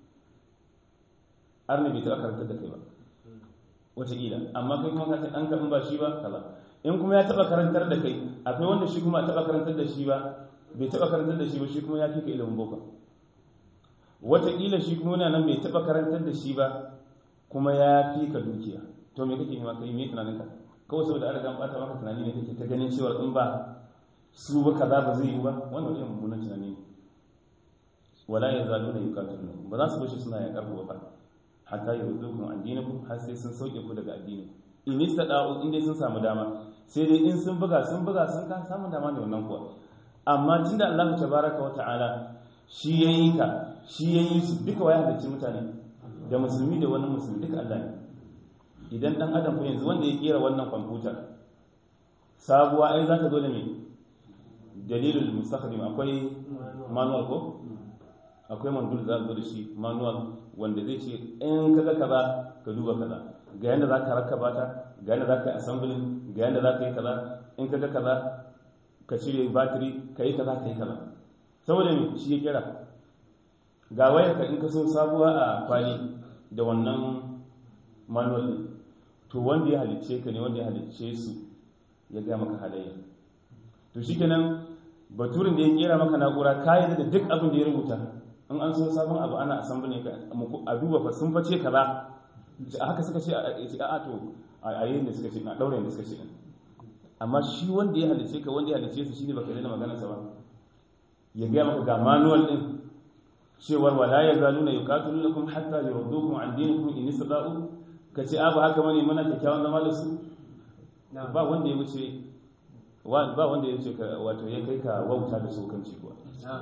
Speaker 1: har ne bai taɓa karantar da kai ba wataƙila amma kai kuma ka ce an in ba shi ba kaza in kuma ya taɓa karantar da kai akwai wanda shi kuma a taɓa karantar da shi ba bai taɓa karantar da shi ba shi kuma ya fi ka ilimin boko wataƙila shi kuma yana nan bai taɓa karantar da shi ba kuma ya fi ka dukiya to me kake nema kai me tunanin ka kawai saboda an riga an bata maka tunani ne kake ta ganin cewa in ba su ba kaza ba zai yi ba wannan irin mummunan tunani ne wala yazaluna yuqatiluna ba za su bashi suna yaƙar ku ba hatta yurdukum an dinakum har sai sun sauke ku daga addini in istada'u in dai sun samu dama sai dai in sun buga sun buga sun ka samu dama ne wannan kuwa amma tunda Allah tabaraka wa ta'ala shi yayi ka shi yayi su duka waya da mutane da musulmi da wani musulmi duka Allah ne idan dan adam ko yanzu wanda ya kera wannan kwamfuta sabuwa ai za ta zo da me dalilul mustakhdim akwai manual ko akwai mandul za zo da shi manual wanda zai ce in kaga kaza ka duba kaza ga yanda za ka rakaba ta ga yanda za ka yi assembling ga yanda za ka yi kaza in kaga kaza ka cire battery ka yi kaza ka yi kaza saboda me shi ya kera ga wayar ka in ka so sabuwa a kwali da wannan manual din to wanda ya halicce ka ne wanda ya halicce su ya ga maka halayya to shikenan baturin da ya kera maka na'ura ka yi da duk abin da ya rubuta in an so sabon abu ana assembly ka a duba fa sun face kaza a haka suka ce a to a yayin da suka ce na daure da suka ce amma shi wanda ya halicce ka wanda ya halicce su shine baka daina magana sa ba ya ga maka ga manual din cewar wala ya zaluna yuqatilunakum hatta yurdukum an dinikum in istada'u kace a ba haka bane muna kyakkyawan zama da su ba wanda ya wuce ba wanda ya wuce wato ya kai ka wauta da sokanci kuwa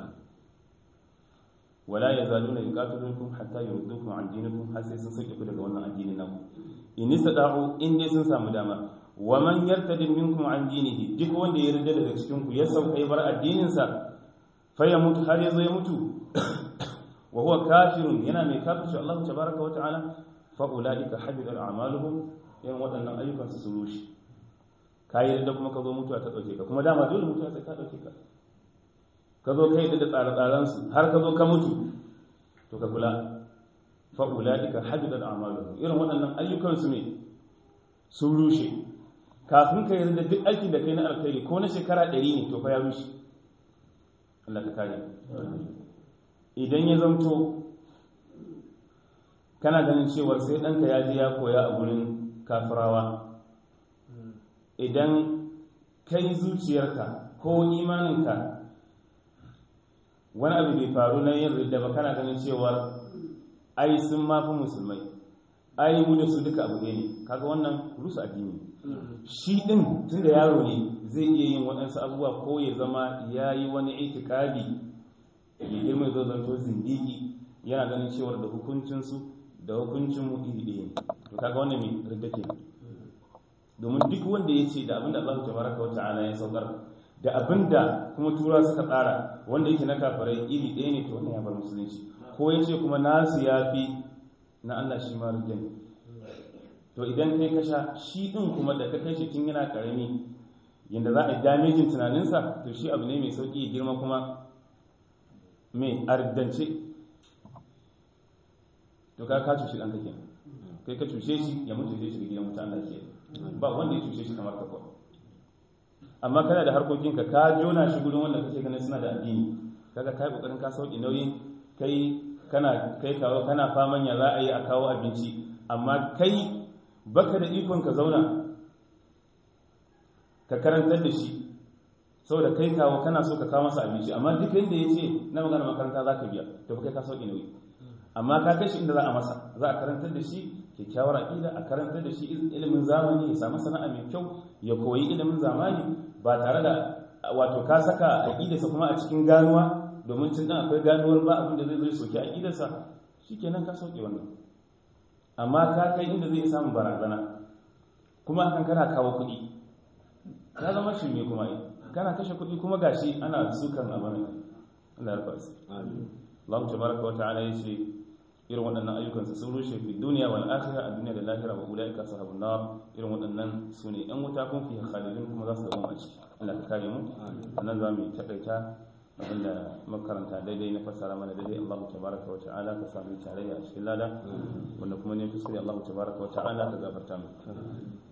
Speaker 1: wala ya zaluna yuqatilunakum hatta yurdukum an dinikum har sai sun sake ku daga wannan addini naku in istada'u in dai sun samu dama wa man yartadi minkum an dinihi duk wanda ya yarda daga cikin ku ya sauka ya bar addinin sa fa ya mutu har ya zo ya mutu wa huwa kafirun yana mai kafirci Allah tabaraka wa ta'ala fa ulaika habita a'maluhum yan wadannan ayyukan su sun rushe kai da kuma ka zo mutuwa ta dauke ka kuma dama dole mutuwa sai ta dauke ka ka zo kai da tsare-tsaren su har ka zo ka mutu to ka kula fa ulaika habita a'maluhum irin wadannan ayyukan su ne sun rushe kafin ka yarda duk aikin da kai na alkhairi ko na shekara ɗari ne to fa ya rushe Allah ka kare idan ya zamto kana ganin cewar sai ɗanka ya je ya koya a gurin kafirawa idan kai zuciyarka ko imaninka wani abu bai faru na yin ridda ba kana ganin cewar ai sun mafi musulmai ai mu da su duka abu ɗaya ne kaga wannan rusa addini shi ɗin tun da yaro ne zai iya yin waɗansu abubuwa ko ya zama ya yi wani itikadi ya girma zo zanto zindigi yana ganin cewar da hukuncinsu da hukuncin mu iri ɗaya ne to kaga wannan mai ridda ke domin duk wanda ya ce da abinda Allah tabaraka wa ta'ala ya saukar da abinda kuma tura suka tsara wanda yake na kafirai iri ɗaya ne to wannan ya bar musulunci ko ya ce kuma nasu ya fi na Allah shi ma ridda ne to idan kai kasha shi ɗin kuma da ka kai shi tun yana ƙarami yadda za a yi damejin tunaninsa to shi abu ne mai sauƙi ya girma kuma mai ardance to ka ka cushi ɗanka kenan kai ka cushe shi ya mutu zai shiga gidan mutan Allah ke ba wanda ya cushe shi kamar ka kuwa amma kana da harkokinka ka jona shi gudun wanda kake ganin suna da addini kaga kai kokarin ka sauki nauyin kai kana kai kawo kana faman ya za a yi a kawo abinci amma kai baka da ikon ka zauna ka karantar da shi saboda kai kawo kana so ka kawo masa abinci amma duk yadda ya ce na magana makaranta za ka biya to kai ka sauki nauyi amma ka kai shi inda za a masa za a karantar da shi kyakkyawar aƙida a karantar da shi ilimin zamani ya samu sana'a mai kyau ya koyi ilimin zamani ba tare da wato ka saka aƙidarsa kuma a cikin ganuwa domin tun dan akwai ganuwar ba abin da zai zai soki aƙidarsa shikenan ka sauke wannan amma ka kai inda zai samu barazana kuma hakan kana kawo kuɗi ka zama shirme kuma kana kashe kuɗi kuma gashi ana sukan abin Allah ya rufa su Allah tabaraka wa ta'ala yace irin waɗannan ayyukan su sun rushe fi duniya wal akhirah a duniya da lahira wa ulaika ashabun nar irin waɗannan su ne ɗan wuta kun fi khalidin kuma za su zama a ciki Allah ka kare mu sannan za mu takaita abinda makaranta daidai na fassara mana daidai Allah tabaraka wa ta'ala ka sami tarayya a cikin lada wanda kuma ne kuskure Allah tabaraka wa ta'ala ka gafarta mu